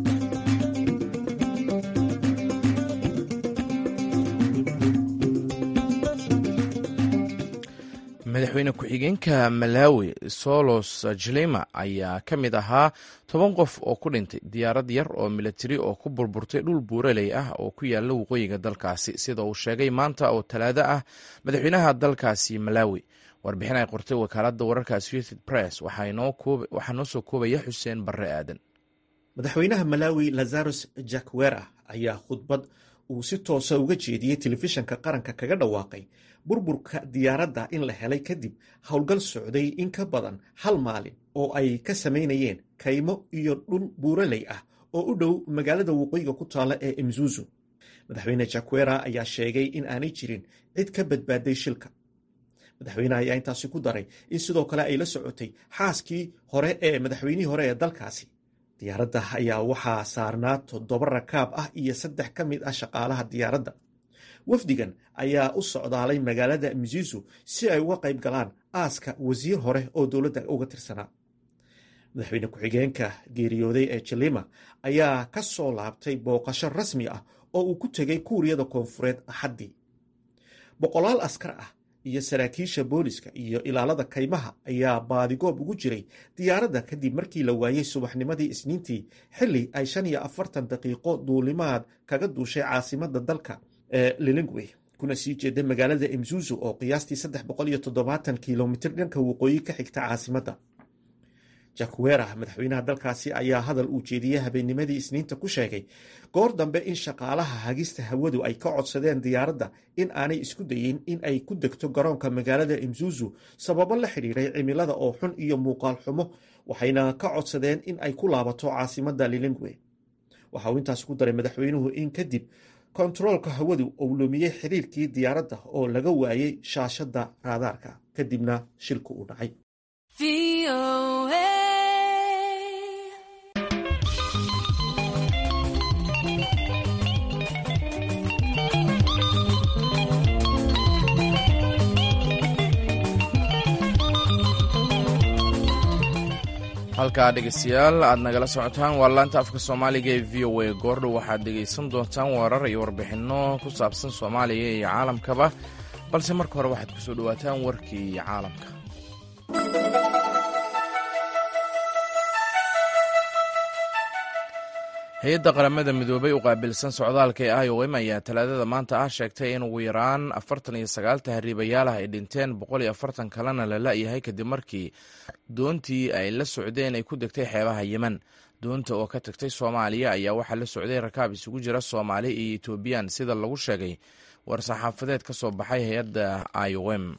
madaxweyne ku-xigeenka malawi solos jilima ayaa ka mid ahaa toban qof oo ku dhintay diyaarad yar oo milatari oo ku burburtay dhul buuraley ah oo ku yaala waqooyiga dalkaasi sida uu sheegay maanta oo talaado ah madaxweynaha dalkaasi malawi warbixin ay qortay wakaaladda wararka associated press waxaa noo soo koobaya xuseen barre aadan madaxweynaha malawi lazarus jakwera ayaa khudbad uu si toosa uga jeediyey telefishanka qaranka kaga dhawaaqay burburka diyaaradda in la helay kadib howlgal socday in ka badan hal maalin oo ay ka samaynayeen kaymo iyo dhul buuraley ah oo u dhow magaalada waqooyiga ku taalla ee imzuzu madaxweyne jakwera ayaa sheegay in aanay jirin cid ka badbaaday shilka madaxweyneha ayaa intaasi ku daray in sidoo kale ay la socotay xaaskii hore ee madaxweynihii hore ee dalkaasi diyaaradda ayaa waxaa saarnaa toddoba rakaab ah iyo saddex ka mid ah shaqaalaha diyaaradda wafdigan ayaa u socdaalay magaalada mzizu si ay uga qayb galaan aaska wasiir hore oo dowladda uga tirsanaa madaxweyne ku-xigeenka geeriyooday ee jilima ayaa ka soo laabtay booqasho rasmi ah oo uu ku tegay kuuriyada koonfureed axaddii boqolaal askar ah iyo saraakiisha booliska iyo ilaalada kaymaha ayaa baadigoob ugu jiray diyaaradda kadib markii la waayey subaxnimadii isniintii xilli ay shan iyo afartan daqiiqo duulimaad kaga duushay caasimadda dalka ee lilingwey kuna sii jeeda magaalada imzuzu oo qiyaastii saddex boqol iyo toddobaatan kilomitir dhanka waqooyi ka xigta caasimadda jakwera madaxweynaha dalkaasi ayaa hadal uu jeediyey habeennimadii isniinta ku sheegay goor dambe in shaqaalaha hagista hawadu ay ka codsadeen diyaaradda in aanay isku dayin in ay ku degto garoonka magaalada imzuzu sababo la xidhiiray cimilada oo xun iyo muuqaal xumo waxayna ka codsadeen in ay ku laabato caasimadda lilingwe waxa uu intaas ku daray madaxweynuhu in kadib kontaroolka hawadu uu lumiyey xiriirkii diyaaradda oo laga waayey shaashadda raadaarka kadibna shilku uu dhacay halkaa dhegeystayaal aad nagala socotaan waa laanta afka soomaaliga ee v o a goordhow waxaad dhegaysan doontaan warar iyo warbixinno ku saabsan soomaaliya iyo caalamkaba balse marka hore waxaad kusoo dhowaataan warkii caalamka hay-adda qaramada midoobay u qaabilsan socdaalka ee i o m ayaa talaadada maanta ah sheegtay in ugu yaraan afartan iyo sagaal tahriibayaal ah ay dhinteen boqol iyo afartan kalena la la-yahay kadib markii doontii ay la socdeen ay ku degtay xeebaha yemen doonta oo ka tagtay soomaaliya ayaa waxaa la socday rakaab isugu jira soomaali iyo etoobiyan sida lagu sheegay war-saxaafadeed ka soo baxay hay-adda i o m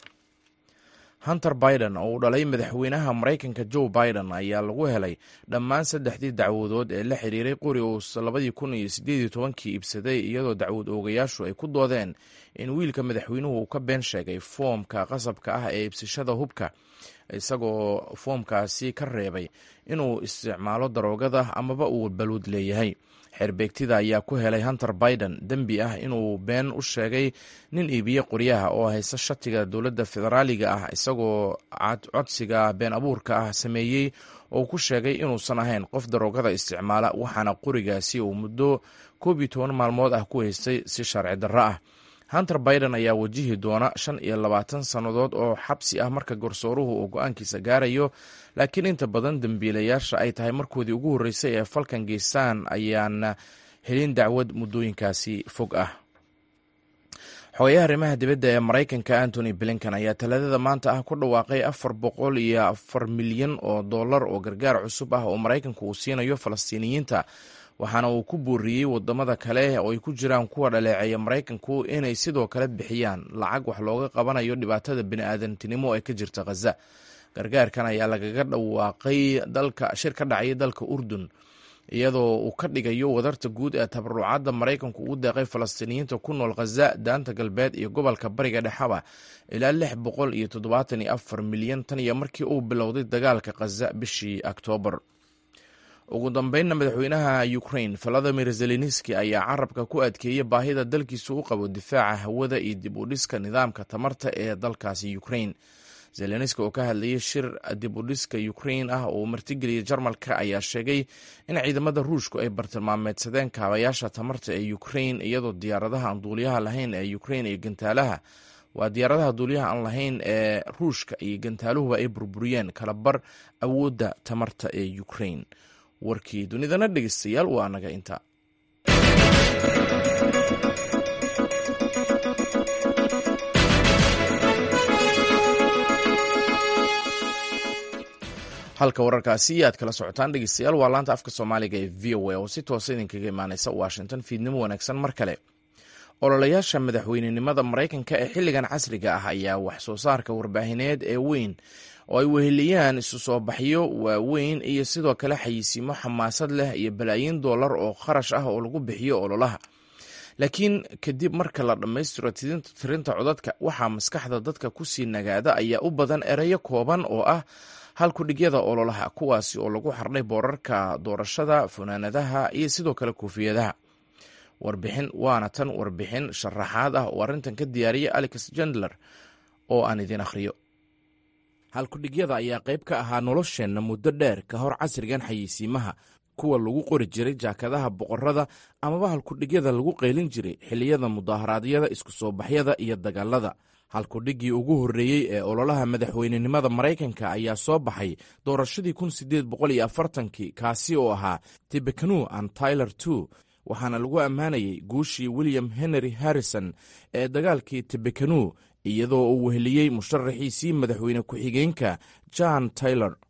hunter biden oo uu dhalay madaxweynaha maraykanka joe biden ayaa lagu helay dhammaan saddexdii dacwadood ee la xiriiray qori uu labadii kun iyo sideed iyo tobankii iibsaday iyadoo dacwad oogayaashu ay ku doodeen in wiilka madaxweynuhu uu ka been sheegay foomka qasabka ah ee iibsashada hubka isagoo foomkaasi ka reebay inuu isticmaalo daroogada amaba uu baluud leeyahay xeerbeegtida ayaa ku helay hunter biden dembi ah inuu been u sheegay nin iibiye qoryaha oo haysta shatiga dowladda federaaliga ah isagoo codsiga been abuurka ah sameeyey oo ku sheegay inuusan ahayn qof daroogada isticmaala waxaana qorigaasi uu muddo koob iyo toban maalmood ah ku haystay si sharci darro ah hunter biden ayaa wajihi doona shan iyo labaatan sannadood oo xabsi ah marka garsooruhu uu go-aankiisa gaarayo laakiin inta badan dembiilayaasha ay tahay markoodii ugu horreysay ee falkan geystaan ayaana helin dacwad muddooyinkaasi fog ah xogayaha arrimaha dibadda ee maraykanka antony blinkan ayaa talaadada maanta ah ku dhawaaqay afar boqol iyo afar milyan oo dollar oo gargaar cusub ah oo maraykanku uu siinayo falastiiniyiinta waxaana uu ku booriyey wadamada kale oo ay ku jiraan kuwa dhaleeceeya maraykanku inay sidoo kale bixiyaan lacag wax looga qabanayo dhibaatada bini-aadantinimo ee ka jirta khaza gargaarkan ayaa lagaga dhawaaqay dalka shir ka dhacay dalka urdun iyadoo uu ka dhigayo wadarta guud ee tabarucadda maraykanku ugu deeqay falastiiniyiinta ku nool khaza daanta galbeed iyo gobolka bariga dhexaba ilaa lix boqol iyo toddobaatan iyo afar milyan tan iyo markii uu bilowday dagaalka khaza bishii oktoobar ugu dambeynna madaxweynaha ukrain valadimir zelenski ayaa carabka ku adkeeyey baahida dalkiisu u qabo difaaca hawada iyo dib u dhiska nidaamka tamarta ee dalkaasi ukrain zelenski oo ka hadlayay shir dib u dhiska ukrain ah oo martigeliyay jarmalka ayaa sheegay in ciidamada ruushku ay bartilmaameedsadeen kaabayaasha tamarta ee ukrain iyadoo diyaaradaha aan duuliyaha lahayn ee ukrain iyo gantaalaha waa diyaaradaha duuliyaha aan lahayn ee ruushka iyo gantaaluhuba ay burburiyeen kalabar awoodda tamarta ee ukrain warkii dunidana dhegeystayaal waa anaga inta halka wararkaasi aad kala socotaan dhegeystayaal waa laanta afka soomaaliga ee v o a oo si toosa idinkaga imaaneysa washington fiidnimo wanaagsan mar kale ololayaasha madaxweynenimada maraykanka ee xilligan casriga ah ayaa wax soo saarka warbaahineed ee weyn oo ay weheliyaan isu soo baxyo waaweyn iyo sidoo kale xayisiimo xamaasad leh iyo balaayiin dollar oo kharash ah oo lagu bixiyo ololaha laakiin kadib marka la dhammaystiro tirinta codadka waxaa maskaxda dadka kusii nagaada ayaa u badan ereyo kooban oo ah halkudhigyada ololaha kuwaasi oo lagu xardhay boorarka doorashada funaanadaha iyo sidoo kale koofiyadaha warbixin waana tan warbixin sharaxaad ah oo arrintan ka diyaariyay alex jendler oo aan idiin akhriyo halkudhigyada ayaa qayb ka ahaa nolosheenna muddo dheer ka hor casrigan xayeysiimaha kuwa lagu qori jiray jaakadaha boqorada amaba halkudhigyada lagu qaylin jiray xilliyada mudaharaadyada isku soo baxyada iyo dagaalada halkudhiggii ugu horreeyey ee ololaha madaxweynenimada maraykanka ayaa soo baxay doorashadii kun sideed boqol iyo afartankii kaasi oo ahaa tibekanu an tyler two waxaana lagu ammaanayay guushii william henry harrison ee dagaalkii tibekanu iyadoo uu weheliyey musharaxiisii madaxweyne ku-xigeenka john taylor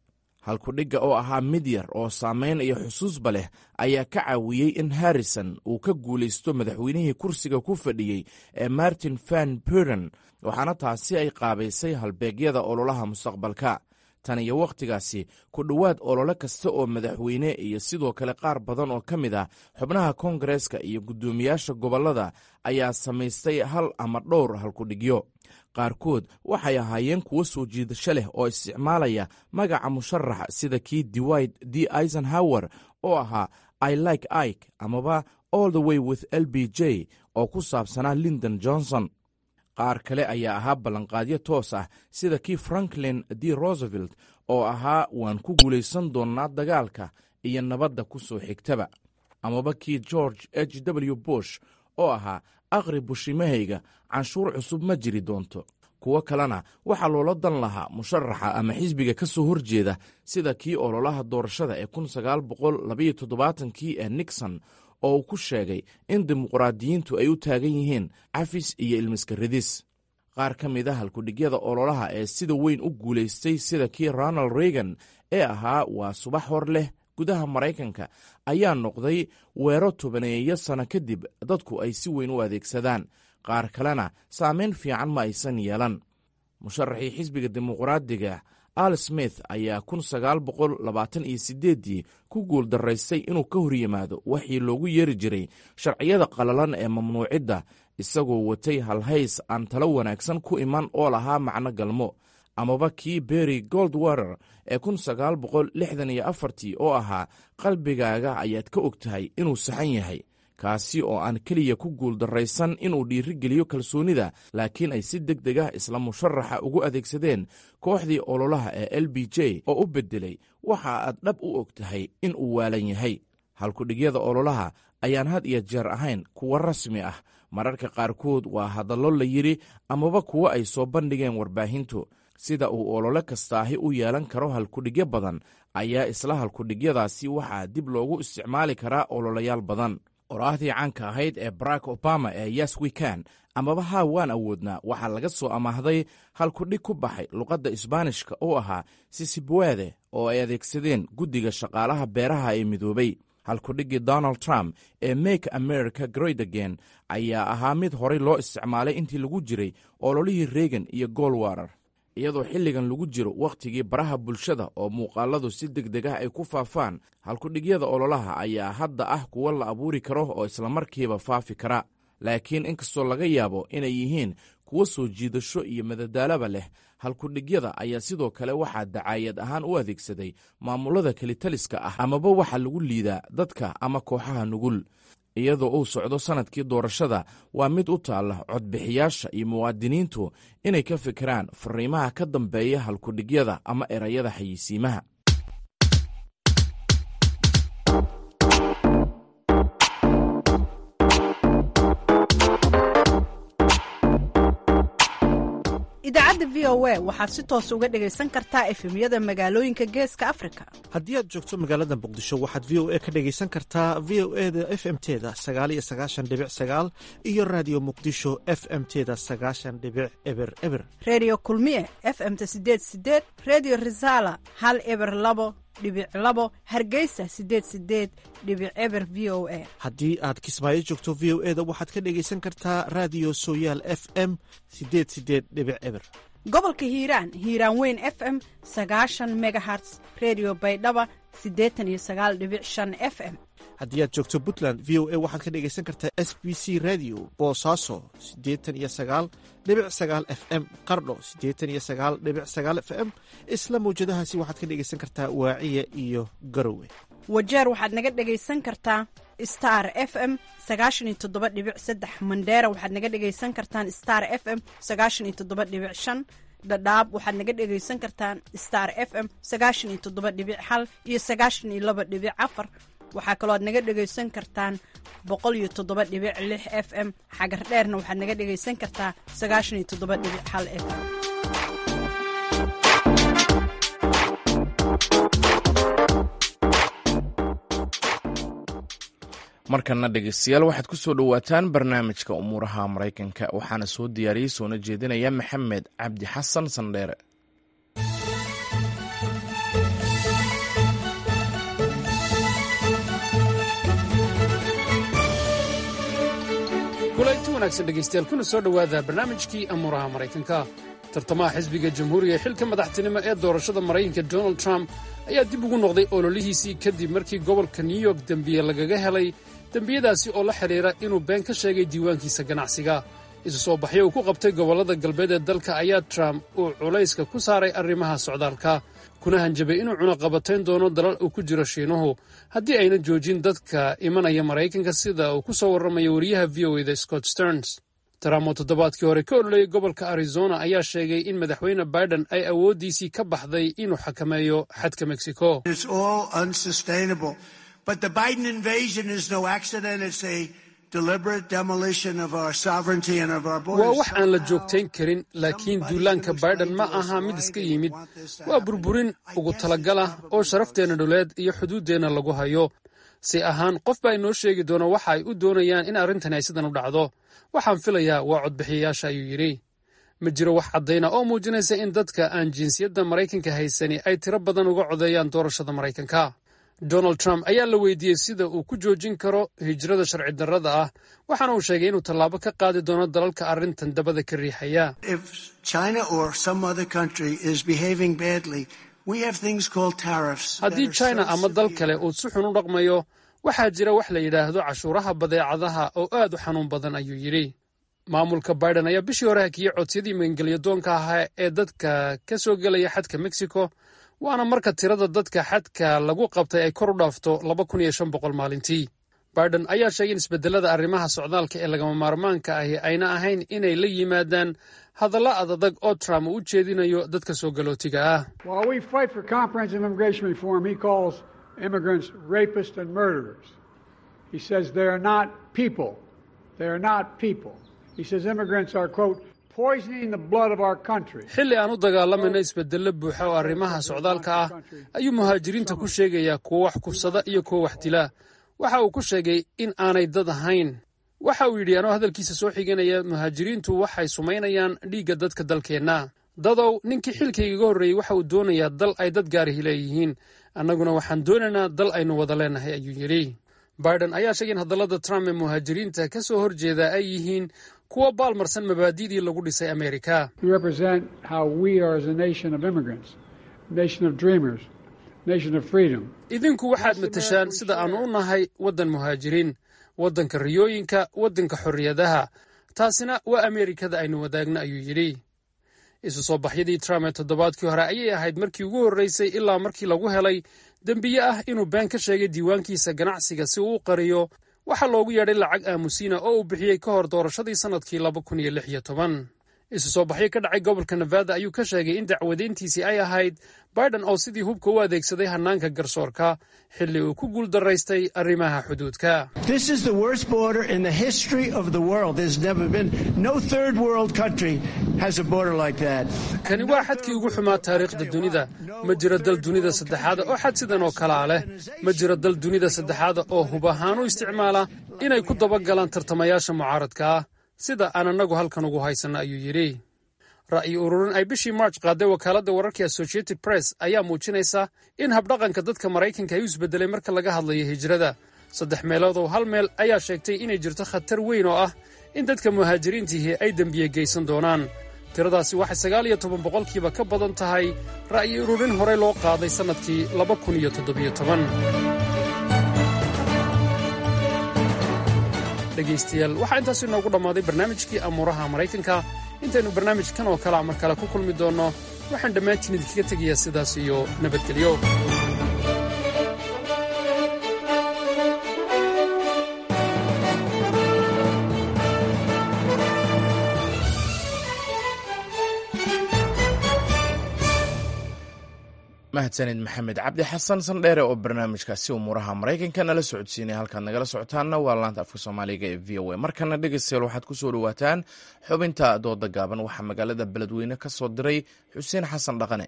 halkudhigga oo ahaa mid yar oo saamayn iyo xusuusba leh ayaa ka caawiyey in harrison uu ka guulaysto madaxweynihii kursiga ku fadhiyey ee martin van buren waxaana taasi ay qaabaysay halbeegyada ololaha mustaqbalka tan iyo wakhtigaasi ku dhowaad olole kasta oo madaxweyne iyo sidoo kale qaar badan oo ka mid ah xubnaha koongareeska iyo guddoomiyaasha gobollada ayaa samaystay hal ama dhowr halkudhigyo qaarkood waxay ahaayeen kuwo soo jiidasho leh oo isticmaalaya magaca musharaxa sida kii dewid d eisenhower oo ahaa i like ike amaba all the way with l b j oo ku saabsanaa lindon johnson qaar kale ayaa ahaa ballanqaadyo toos ah sida kii franklin d roosevelt oo ahaa waan ku guulaysan doonnaa dagaalka iyo nabadda ku soo xigtaba amaba kii george h w bush oo ahaa aqri bushimahayga canshuur cusub ma jiri doonto kuwo kalena waxaa loola dan lahaa musharaxa ama xisbiga ka soo horjeeda sida kii ololaha doorashada ee kii ee nixon oo uu ku sheegay in dimuqraadiyiintu ay u taagan yihiin cafis iyo ilmiska ridis qaar ka mid a halkudhigyada ololaha ee sida weyn u guulaystay sida kii ronald reagan ee ahaa waa subax hor leh gudaha maraykanka ayaa noqday weero tobaneeyo sano kadib dadku ay si weyn u adeegsadaan qaar kalena saameyn fiican ma aysan yeelan musharaxii xisbiga dimuqraadiga al smith ayaa ii ku guul daraystay inuu ka hor yimaado waxii loogu yeeri jiray sharciyada qalalan ee mamnuucidda isagoo watay halhays aan talo wanaagsan ku iman oo lahaa macno galmo amaba kii berry goldwater ee oo ahaa qalbigaaga ayaad ka og tahay inuu saxan yahay kaasi oo aan keliya ku guul darraysan inuu dhiirigeliyo kalsoonida laakiin ay si deg deg ah isla musharaxa ugu adeegsadeen kooxdii ololaha ee l b j oo u beddelay waxa aad dhab u og tahay in uu waalan yahay halkudhigyada ololaha ayaan had iyo jeer ahayn kuwo rasmi ah mararka qaarkood waa hadallo la yidhi amaba kuwo ay soo bandhigeen warbaahintu sida uu olole kastaahi u yeelan karo halkudhigyo badan ayaa isla halkudhigyadaasi waxaa dib loogu isticmaali karaa ololayaal badan qoraahdii caanka ahayd ee barack obama ee yes wekan amaba haa waan awoodnaa waxaa laga soo amaahday halkudhig ku baxay luqadda isbaanishka oo ahaa sisibwede oo ay adeegsadeen guddiga shaqaalaha beeraha ee midoobay halkudhiggii donald trump ee make america great again ayaa ahaa mid horay loo isticmaalay intii lagu jiray ololihii reagan iyo golwarer iyadoo xilligan lagu jiro wakhtigii baraha bulshada oo muuqaaladu si deg deg ah ay ku faafaan halkudhigyada ololaha ayaa hadda ah kuwo la abuuri karo oo islamarkiiba faafi kara laakiin inkastoo laga yaabo inay yihiin kuwo soo jiidasho iyo madadaalaba leh halkudhigyada ayaa sidoo kale waxaa dacaayad ahaan u adeegsaday maamulada kelitaliska ah amaba waxaa lagu liidaa dadka ama kooxaha nugul iyadoo uu socdo sannadkii doorashada waa mid u taalla codbixiyaasha iyo muwaadiniintu inay ka fikiraan fariimaha ka dambeeya halkudhigyada ama erayada xayisiimaha idaacadda v o a waxaad si toos uga dhegaysan kartaa efemyada magaalooyinka geeska afrika haddii aad joogto magaalada muqdisho waxaad v o a ka dhegaysan kartaa v o e da f m teda sagaaliyo sagaashan dhibic sagaal iyo raadiyo muqdisho f m teda sagaashan dhibic eber eber reediyo kulmiye f m-ta sideed sideed reediyo risaala hal eber labo dhibic labo hargeysa sideed sideed dhibic eber v o a haddii aad kismaayo joogto v o e da waxaad ka dhegaysan kartaa raadiyo sooyaal f m sideed sideed dhibic eber gobolka hiiraan hiiraan weyn f m sagaashan megaherts redio baydhaba siddeetan iyo sagaal dhibic shan f m haddii aad joogto puntland v o a waxaad ka dhegaysan kartaa s b c radio boosaaso siddeetan iyo sagaal dhibic sagaal f m qardho siddeetan iyo sagaal dhibic sagaal f m isla mawjadahaasi waxaad ka dhegaysan kartaa waaciya iyo garowe wajeer waxaad naga dhegaysan kartaa star f m sagaashan iyo toddoba dhibic saddex mandheera waxaad naga dhegaysan kartaan star f m sagaashan iyo toddoba dhibic shan dhadhaab waxaad naga dhegaysan kartaan star f m sagaashan iyo toddoba dhibic hal iyo sagaashan iyo laba dhibic afar waxaa kaloo aad naga dhegaysan kartaan boqol iyo toddoba dhibic lix f m xagar dheerna waxaad naga dhegaysan kartaa sagaashan iyo toddoba dhibic hal f m markana dhegeystayaal waxaad ku soo dhowaataan barnaamijka umuuraha maraykanka waxaana soo diyaariyey soona jeedinaya maxamed cabdi xasan sandheere wanaagsan dhegaystayaal kuna soo dhowaada barnaamijkii amuuraha maraykanka tartamaha xisbiga jamhuuriga ee xilka madaxtinimo ee doorashada maraykanka donald trump ayaa dib ugu noqday ololihiisii kadib markii gobolka new york dembiye lagaga helay dembiyadaasi oo la xidhiira inuu been ka sheegay diiwaankiisa ganacsiga isu soo baxyo uu ku qabtay gobollada galbeed ee dalka ayaa trump uu culayska ku saaray arrimaha socdaalka kuna hanjabay inuu cunaqabatayn doono dalal uu ku jiro shiinuhu haddii ayna joojin dadka imanaya maraykanka sida uu ku soo warramayo wariyaha v o eda scott sterns trump oo toddobaadkii hore ka ololayay gobolka arizona ayaa sheegay in madaxweyne biden ay awooddiisii ka baxday inuu xakameeyo xadka mexico waa wax aan la joogtayn karin laakiin duulaanka baiden ma aha mid iska yimid waa burburin ugu talagalah oo sharafteenna dhuleed iyo xuduuddeenna lagu hayo si ahaan qof baa inoo sheegi doona waxa ay u doonayaan in arrintani ay sidan u dhacdo waxaan filayaa waa codbixiyayaasha ayuu yidhi ma jiro wax caddayna oo muujinaysa in dadka aan jinsiyadda maraykanka haysani ay tiro badan uga codeeyaan doorashada maraykanka donald trump ayaa la weydiiyey sida uu ku joojin karo hijrada sharci darrada ah waxaana uu sheegay inuu tallaabo ka qaadi doono dalalka arrintan dabada ka riixaya haddii china ama dal kale uu si xun u dhaqmayo waxaa jira wax la yidhaahdo cashuuraha badeecadaha oo aad u xanuun badan ayuu yidhi maamulka biden ayaa bishii hore hakiyey codsiyadii magangelyadoonka ahaa ee dadka ka soo gelaya xadka mexico waana marka tirada dadka xadka lagu qabtay ay kor u dhaafto laba kun iyo shan boqol maalintii biden ayaa sheegay in isbedelada arrimaha socdaalka ee lagama maarmaanka ahi ayna ahayn inay la yimaadaan hadalla adadag oo trump uu u jeedinayo dadka soo galootiga ah xilli aan u dagaalamayno isbedello buuxa oo arrimaha socdaalka ah ayuu muhaajiriinta ku sheegayaa kuwo wax kufsada iyo kuwo wax dila waxa uu ku sheegay in aanay dad ahayn waxa uu yidhi anoo hadalkiisa soo xiganaya muhaajiriintu waxay sumaynayaan dhiigga dadka dalkeenna dadow ninkii xilkaygaga horreeyey waxa uu doonayaa dal ay dad gaarihi leeyihiin annaguna waxaan doonaynaa dal aynu wada leenahay ayuu yidhi biden ayaa sheegay in hadallada trump ee muhaajiriinta ka soo horjeeda ay yihiin kuwo baalmarsan mabaadi'dii lagu dhisay amerika idinku waxaad matashaan sida aannu u nahay waddan muhaajiriin waddanka riyooyinka waddanka xorriyadaha taasina waa ameerikada aynu wadaagno ayuu yidhi isu soo baxyadii trump ee toddobaadkii hore ayay ahayd markii ugu horreysay ilaa markii lagu helay dembiye ah inuu been ka sheegay diiwaankiisa ganacsiga si uu u qariyo waxaa loogu yeedhay lacag aamusiina oo uu bixiyey ka hor doorashadii sannadkii laba kun iyo lix iyo toban isu soo baxyo ka dhacay gobolka nevada ayuu ka sheegay in dacwadayntiisii ay ahayd biden oo sidii hubka u adeegsaday hannaanka garsoorka xilli uu ku guuldaraystay arrimaha xuduudka kani waa xadkii ugu xumaa taariikhda dunida ma jiro dal dunida saddexaada oo xad sidan oo kalaa leh ma jiro dal dunida saddexaada oo hub ahaan u isticmaala inay ku dabagalaan tartamayaasha mucaaradka ah sida aan annagu halkan ugu haysanno ayuu yidhi ra'yi ururin ay bishii march qaaday wakaaladda wararkii associated press ayaa muujinaysa in habdhaqanka dadka maraykanka ay u isbedelay marka laga hadlayo hijrada saddex meeloodoo hal meel ayaa sheegtay inay jirto khatar weyn oo ah in dadka muhaajiriintiihi ay dembiye geysan doonaan tiradaasi waxay sagaal iyo toban boqolkiiba ka badan tahay ra'yi ururin horey loo qaaday sannadkii laba kun iyo toddobiyo toban dhegaystayaal waxaa intaas inoogu dhammaaday barnaamijkii amuuraha maraykanka intaynu barnaamijkan oo kalea mar kale ku kulmi doonno waxaan dhammaantiin idinkaga tegayaa sidaas iyo nabadgelyo mahadsanid maxamed cabdi xasan sandheere oo barnaamijkaasi umuuraha maraykanka nala socodsiinay halkaad nagala socotaanna waa laanta afka soomaaliga ee v o a markana dhegeystayaal waxaad ku soo dhowaataan xubinta dooda gaaban waxaa magaalada beledweyne ka soo diray xuseen xasan dhaqane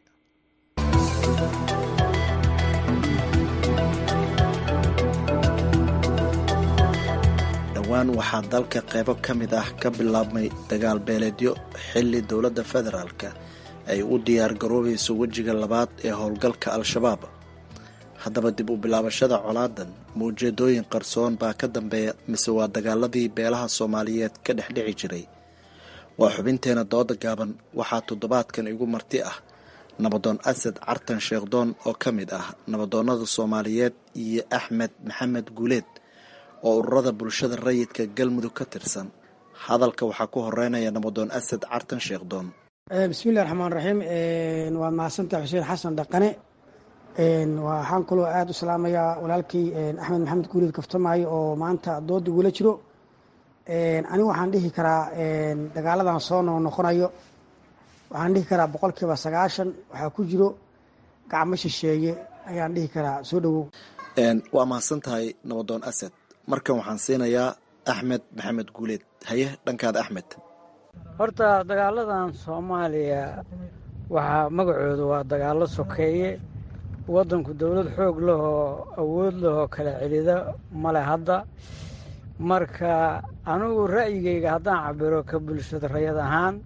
dhowaan waxaa dalka qaybo ka mid ah ka bilaabmay dagaal beeleedyo xilli dowladda federaalka ay u diyaar garoobayso wejiga labaad ee howlgalka al-shabaab haddaba dib u bilaabashada colaadan maujeedooyin qarsoon baa ka dambeeya mise waa dagaaladii beelaha soomaaliyeed ka dhex dhici jiray waa xubinteena dooda gaaban waxaa toddobaadkan igu marti ah nabadoon asad cartan sheekhdoon oo ka mid ah nabadoonnada soomaaliyeed iyo axmed maxamed guuleed oo ururada bulshada rayidka galmudug ka tirsan hadalka waxaa ku horeynaya nabadoon asad cartan sheekhdoon bismillahi raxmaan raxiim waad mahadsantaha xuseen xasan dhaqane waxaan kaloo aada u salaamayaa walaalkii axmed maxamed guuleed kaftamaayo oo maanta dooda igula jiro anigu waxaan dhihi karaa dagaaladan soo noo noqonayo waxaan dhihi karaa boqolkiiba sagaashan waxaa ku jiro gacmo shisheeye ayaan dhihi karaa soo dhowow waa mahadsan tahay nabadoon asad markan waxaan siinayaa axmed maxamed guuleed haye dhankaada axmed horta dagaaladan soomaaliya waxaa magacooda waa dagaallo sokeeye waddanku dowlad xoog lahoo awood lahoo kala celida male hadda marka anigu ra'yigayga haddaan cabiro ka bulshada rayad ahaan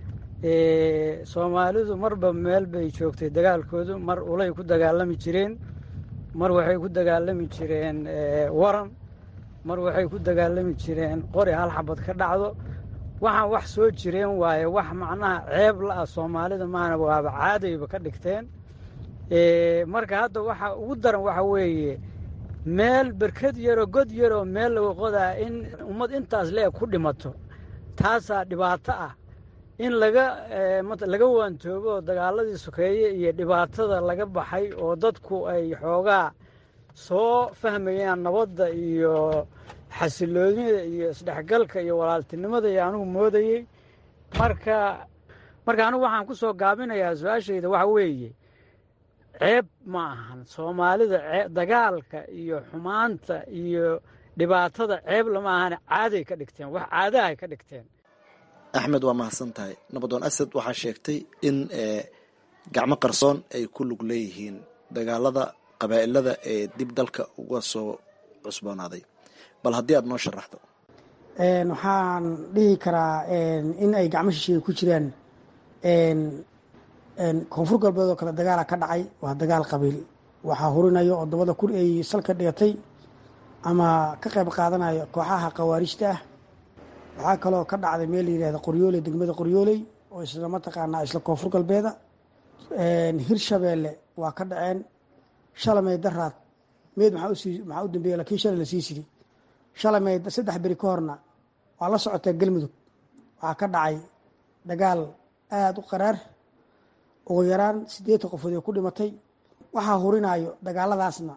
soomaalidu marba meel bay joogtay dagaalkoodu mar ulay ku dagaalami jireen mar waxay ku dagaalami jireen waran mar waxay ku dagaalami jireen qori hal xabad ka dhacdo waxaan wax soo jireen waaye wax macnaha ceeb la-ah soomaalida maana waaba caadayba ka dhigteen marka hadda waxa ugu daran waxa weeye meel berkad yaroo god yaroo meel laga qodaa in ummad intaas leeg ku dhimato taasaa dhibaato ah in laga laga waantoobo dagaaladii sokeeye iyo dhibaatada laga baxay oo dadku ay xoogaa soo fahmayaan nabadda iyo xasiloonida iyo isdhexgalka iyo walaaltinimada iyo anigu moodayey marka marka anigu waxaan ku soo gaabinayaa su-aashayda waxa weeye ceeb ma ahan soomaalida dagaalka iyo xumaanta iyo dhibaatada ceeb lama ahane caaday ka dhigteen wax caadahay ka dhigteen axmed waa mahadsan tahay nabadoon asad waxaa sheegtay in gacmo qarsoon ay ku lug leeyihiin dagaalada qabaa'ilada ee dib dalka uga soo cusboonaaday bal haddii aad noo sharaxdo waxaan dhihi karaa in ay gacmo shisheeye ku jiraan koonfur galbeed oo kale dagaala ka dhacay waa dagaal qabiil waxaa hurinayo oo dabada kur ay salka dhigatay ama ka qayb qaadanayo kooxaha khawaarijta ah waxaa kaloo ka dhacday meel la yihahda qoryooley degmada qoryooley oo isla mataqaanaa isla koonfur galbeeda hirshabeelle waa ka dhaceen shalamey daraad meed maxaa u dambeeya lakiin shalay lasii sidi shalamey saddex beri ka horna waa la socotaa galmudug waxaa ka dhacay dagaal aada u qaraar ugu yaraan siddeetan qofood ee ku dhimatay waxaa hurinayo dagaaladaasna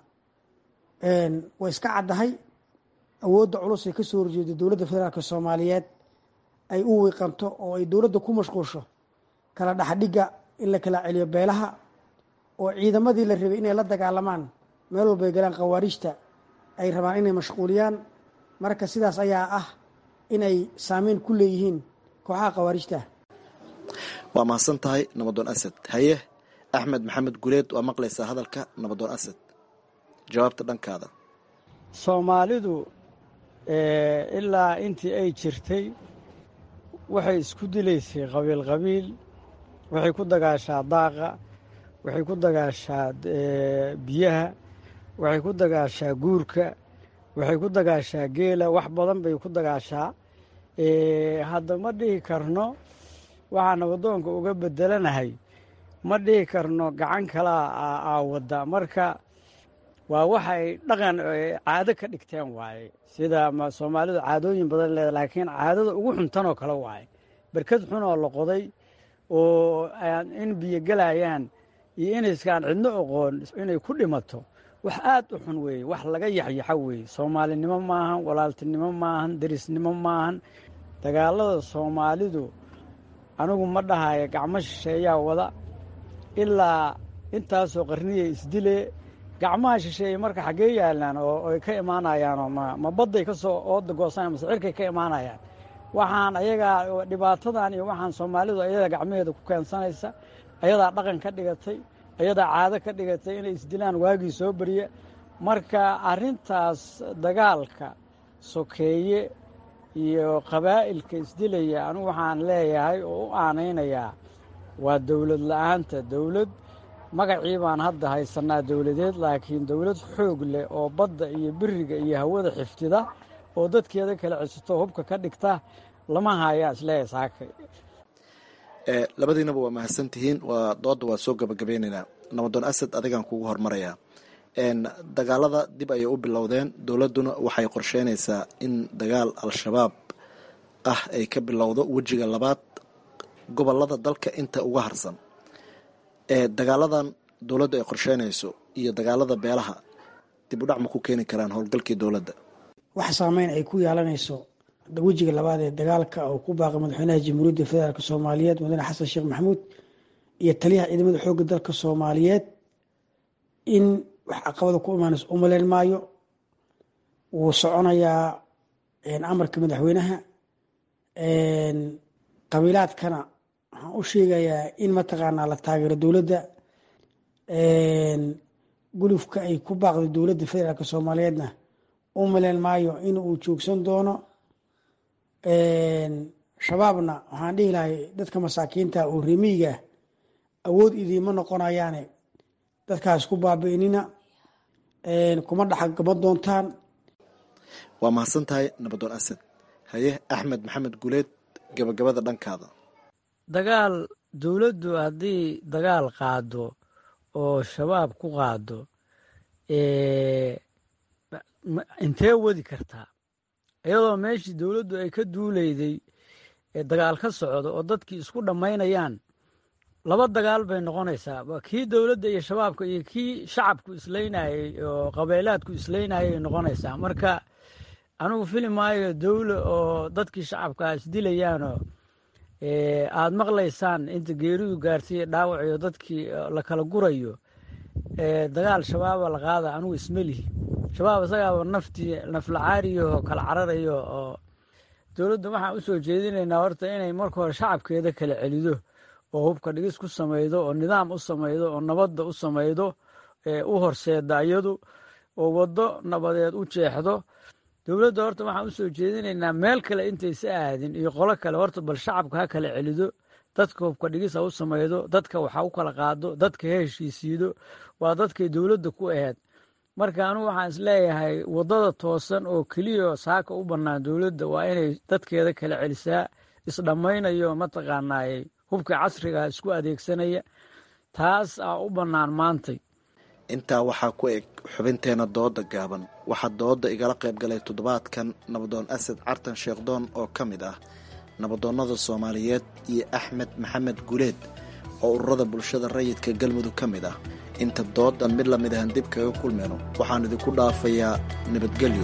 way iska caddahay awoodda culus ee ka soo horjeeda dowladda federaalk soomaaliyeed ay u wiiqanto oo ay dowladda ku mashquusho kala dhexdhigga in la kala celiyo beelaha oo ciidamadii la rabay inay la dagaalamaan meel walbay galaan khawaarijta ay rabaan inay mashquuliyaan marka sidaas ayaa ah inay saameyn ku leeyihiin kooxaha khawaarijta waa mahadsan tahay nabadoon asad haye axmed maxamed guleed waa maqlaysaa hadalka nabadoon asad jawaabta dhankaada soomaalidu ilaa intii ay jirtay waxay isku dilaysay qabiil qabiil waxay ku dagaashaa daaqa waxay ku dagaashaa biyaha waxay ku dagaashaa guurka waxay ku dagaashaa geela wax badan bay ku dagaashaa hadda ma dhihi karno waxaa nabadoonka uga bedelanahay ma dhihi karno gacan kalaa aawadda marka waa waxay dhaqan caado ka dhigteen waaye sida soomaalidu caadooyin badan leeda laakiin caadada ugu xuntanoo kale waaye berkad xun oo la qoday oo in biyo gelayaan iyo inayskaan cidno oqoon inay ku dhimato wax aad u xun weeye wax laga yaxyaxa weeye soomaalinimo maahan walaaltinimo maahan derisnimo maahan dagaalada soomaalidu anigu ma dhahayo gacmo shisheeyaa wada ilaa intaasoo qarniya isdile gacmaha shisheeye marka xaggee yaalaan oo ay ka imaanayaanoo ma badday ka soo ooda goosanaya mase cirkay ka imaanayaan waxaan ayagaa dhibaatadan iyo waxaan soomaalidu ayadaa gacmaheeda ku keensanaysa ayadaa dhaqan ka dhigatay ayadaa caado ka dhigatay inay isdilaan waagii soo beriya marka arrintaas dagaalka sokeeye iyo qabaa'ilka isdilaya anigu waxaan leeyahay oo u aanaynayaa waa dowlad la-aanta dowlad magacii baan hadda haysanaa dowladeed laakiin dowlad xoog leh oo badda iyo biriga iyo hawada xiftida oo dadkeeda kala cesito hubka ka dhigta lama hayaa isleeyahay saakay labadiinaba waa mahadsan tihiin waa dooda waa soo gabagabeyneynaa nabadoon asad adigaan kugu hormarayaa dagaalada dib ayay u bilowdeen dowladduna waxay qorsheynaysaa in dagaal al-shabaab ah ay ka bilowdo wejiga labaad gobolada dalka inta uga harsan dagaaladan dowladdu ay qorsheynayso iyo dagaalada beelaha dib u dhac ma ku keeni karaan howlgalkii dowladda wax saameyn ay ku yeelanayso wejiga labaad ee dagaalka oo ku baaqay madaxweynaha jamhuuriyadda federaalk soomaaliyeed mudane xasan sheekh maxamuud iyo taliyaha ciidamada xoogga dalka soomaaliyeed in wax caqabada ku imaanayso umaleyn maayo wuu soconayaa amarka madaxweynaha qabiilaadkana waxaan u sheegayaa in mataqaanaa la taageero dowladda gulufka ay ku baaqday dowladda federaalk soomaaliyeedna u maleyn maayo in uu joogsan doono shabaabna waxaan dhihi lahay dadka masaakiinta oo remiyiga awood idiima noqonayaane dadkaas ku baabi'inina kuma dhaxagaba doontaan waa mahadsan tahay nabadoon asad haye axmed maxamed guleed gabagabada dhankaada dagaal dowladdu haddii dagaal qaado oo shabaab ku qaado intee wadi kartaa iyadoo meeshii dowladdu ay ka duuleyday dagaal ka socdo oo dadkii isku dhammaynayaan laba dagaal bay noqonaysaa kii dowladda iyo shabaabka iyo kii shacabku isleynayey oo qabeelaadku isleynayay ay noqonaysaa marka anigu fili maayo dowla oo dadkii shacabkaa isdilayaanoo aada maqlaysaan inta geeridu gaartay dhaawac iyo dadkii la kala gurayo dagaal shabaaba la qaada anigu ismelihi shabaab isagaaba naftii naflacaariyo kala cararayo oo dowladda waxaan u soo jeedinaynaa horta inay marka hore shacabkeeda kala celido oo hubka dhigis ku samaydo oo nidaam u samaydo oo nabadda u samaydo u horseeda iyadu oo waddo nabadeed u jeexdo dowladda horta waxaan u soo jeedinaynaa meel kale intaysa aadin iyo qolo kale horta bal shacabka ha kala celido dadka hubka dhigis ha u samaydo dadka waxa u kala qaado dadka ha heshiisiido waa dadkay dowladda ku aheyd marka anugu waxaan isleeyahay waddada toosan oo keliya saaka u bannaan dowladda waa inay dadkeeda kala celisaa isdhammaynayo mataqaanaay hubka casriga isku adeegsanaya taas aa u bannaan maantay intaa waxaa ku eg xubinteena dooda gaaban waxaa dooda igala qayb galay toddobaadkan nabadoon asad cartan sheekhdoon oo ka mid ah nabadoonnada soomaaliyeed iyo axmed maxamed guleed oo ururada bulshada rayidka galmudug ka mid ah inta doodan mid lamid ahan dib kaga kulmayno waxaan idinku dhaafayaa nabadgelyo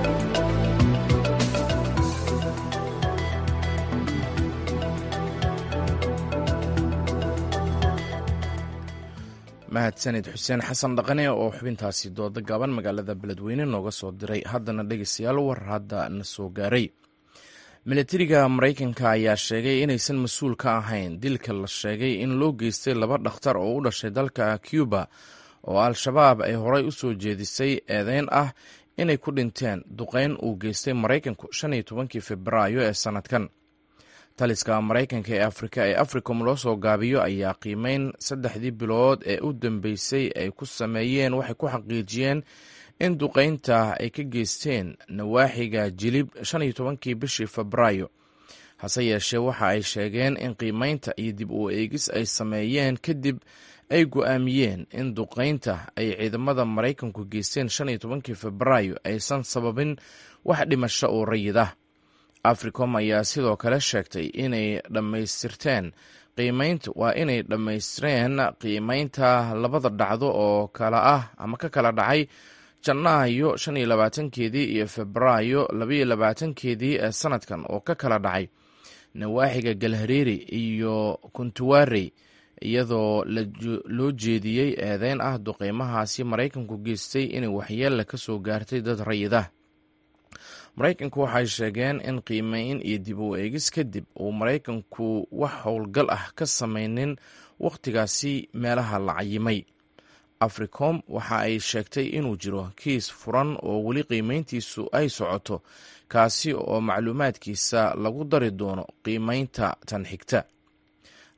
mahadsanid xuseen xasan dhaqane oo xubintaasi dooda gaaban magaalada beledweyne nooga soo diray haddana dhegeystayaal war hadda na soo gaaray milatariga maraykanka ayaa sheegay inaysan mas-uul ka ahayn dilka la sheegay in loo geystay laba dhakhtar oo u dhashay dalka cuba oo al-shabaab ay horay u soo jeedisay eedeyn ah inay ku dhinteen duqeyn uu geystay maraykanku shan iyo tobankii februaayo ee sannadkan taliska maraykanka ee afrika ee africom loo soo gaabiyo ayaa qiimeyn saddexdii bilood ee u dambeysay ay ku sameeyeen waxay ku xaqiijiyeen in duqeynta ay ka geysteen nawaaxiga jilib shan iyo tobankii bishii febraayo hase yeeshee waxa ay sheegeen in qiimeynta iyo dib u eegis ay sameeyeen kadib ay go-aamiyeen in duqeynta ay ciidamada maraykanku geysteen shan iyo tobankii febraayo aysan sababin wax dhimasho oo rayid ah africom ayaa sidoo kale sheegtay inay dhammaystirteen qiimeynta waa inay dhammaystireen qiimeynta labada dhacdo oo kala ah ama ka kala dhacay janaayo shan iyo labaatankeedii iyo febraayo labaiyo labaatankeedii ee sanadkan oo ka kala dhacay nawaaxiga galhareeri iyo kuntuwarey iyadoo loo jeediyey eedeyn ah duqeymahaasi maraykanku geystay inay waxyeella ka soo gaartay dad rayidah maraykanku waxay sheegeen in qiimeyn iyo dib u eegis kadib uu maraykanku wax howlgal ah ka samaynin wakhtigaasi meelaha la cayimay africom waxa ay sheegtay inuu jiro kiis furan oo weli qiimeyntiisu ay socoto kaasi oo macluumaadkiisa lagu dari doono qiimeynta tan xigta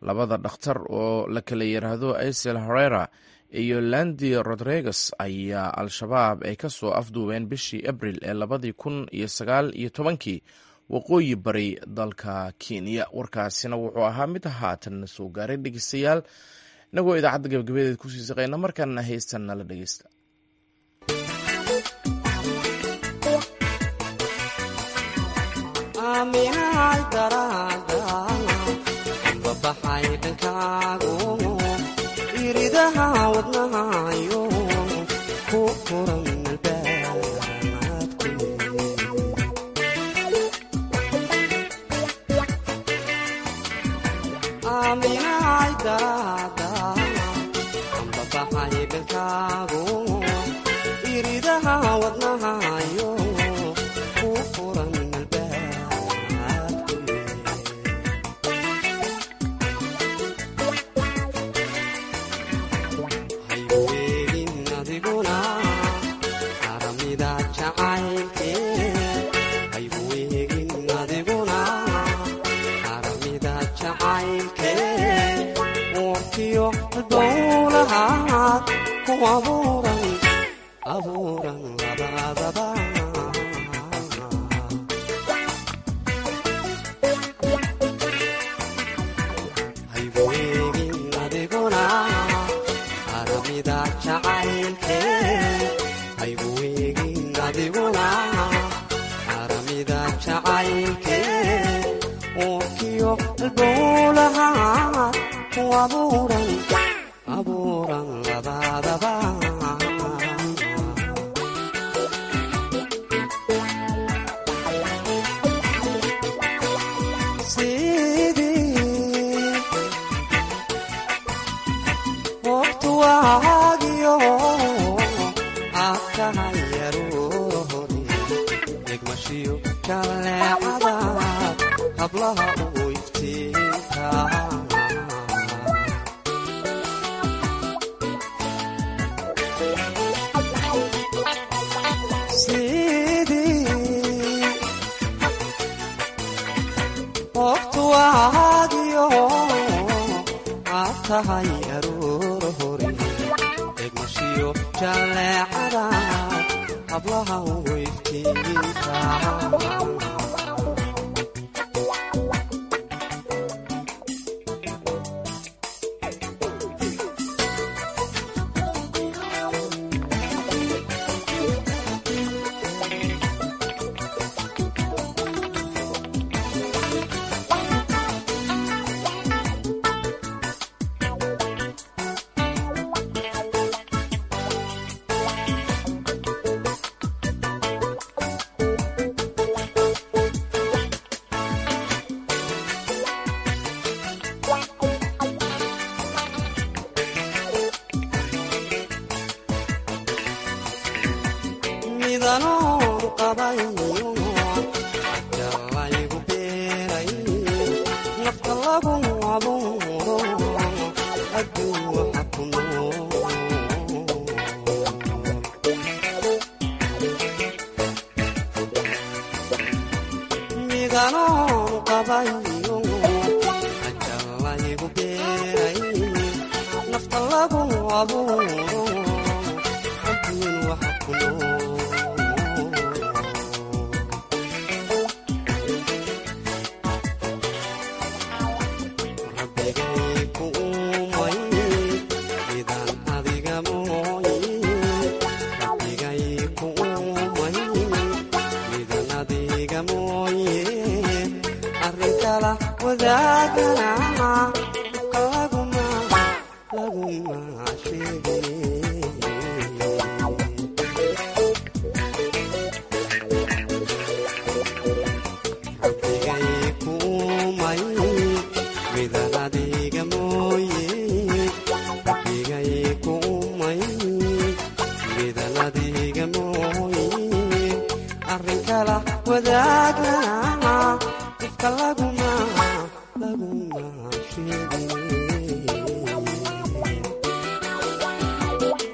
labada dhakhtar oo la kala yiraahdo isel herera iyo landi rodriguez ayaa al-shabaab ay ka soo afduubeen bishii abril ee labadii kun iyo sagaal iyo tobankii waqooyi bari dalka kenya warkaasina wuxuu ahaa mid haatanna soo gaaray dhegeystayaal inagoo idaacadda gabagabadeed kusii saqayna markaana heystan nala dhegeysta iridaha wadnahayo ku furan albaabku aaminaay daraada ambabaxay bilkaagu iridaha wadnahayo ku furan albaabku hayweelin adiguna aramida jacaylke hayweegin adiguna aramida jacaylke warkiyo dowlahaad ku abuuran abuuran labadaba hayweegin adiguna aramida jacaylke hayweegin adiguna aramida jacaylke warkiyo dowlahaad ku abuuran abuuran labadaba sidii waqtu waagiyo aad tahay yarohore degmashiyo jaleecada hablaha ugu iftiinka sidii waqtu waagiyo aad tahay aroor hore degmashiyo jaleecada hablaha ugu iftiinka midanoon qabayo jalaygu beeray nafta lagu abuuro adduun waxa ku nool midanoon qabayo jalaygu beeray nafta lagu abuuro adduun waxa ku nool rabbigay ku uumay midaan adiga mooye rabbigay ku uumay midaan adiga mooye arrin kala wadaagana dhibka laguma laguma sheegay rabbigay ku uumay midaan adiga mooye rabbigay ku uumay midaan adiga mooye arrin kala wadaagana dhibka laguma laguma sheegay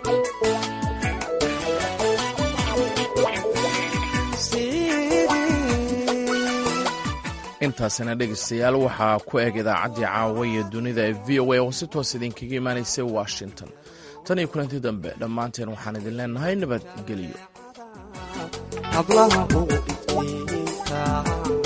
intaasina dhegaystayaal waxaa ku eg idaacaddii caawa iyo dunida ee v o a oo si toos idinkaga imaanaysay washington tan iyo kulanti dambe dhammaanteen waxaan idin leenahay nabadgelyo hablaha ugu iftiinka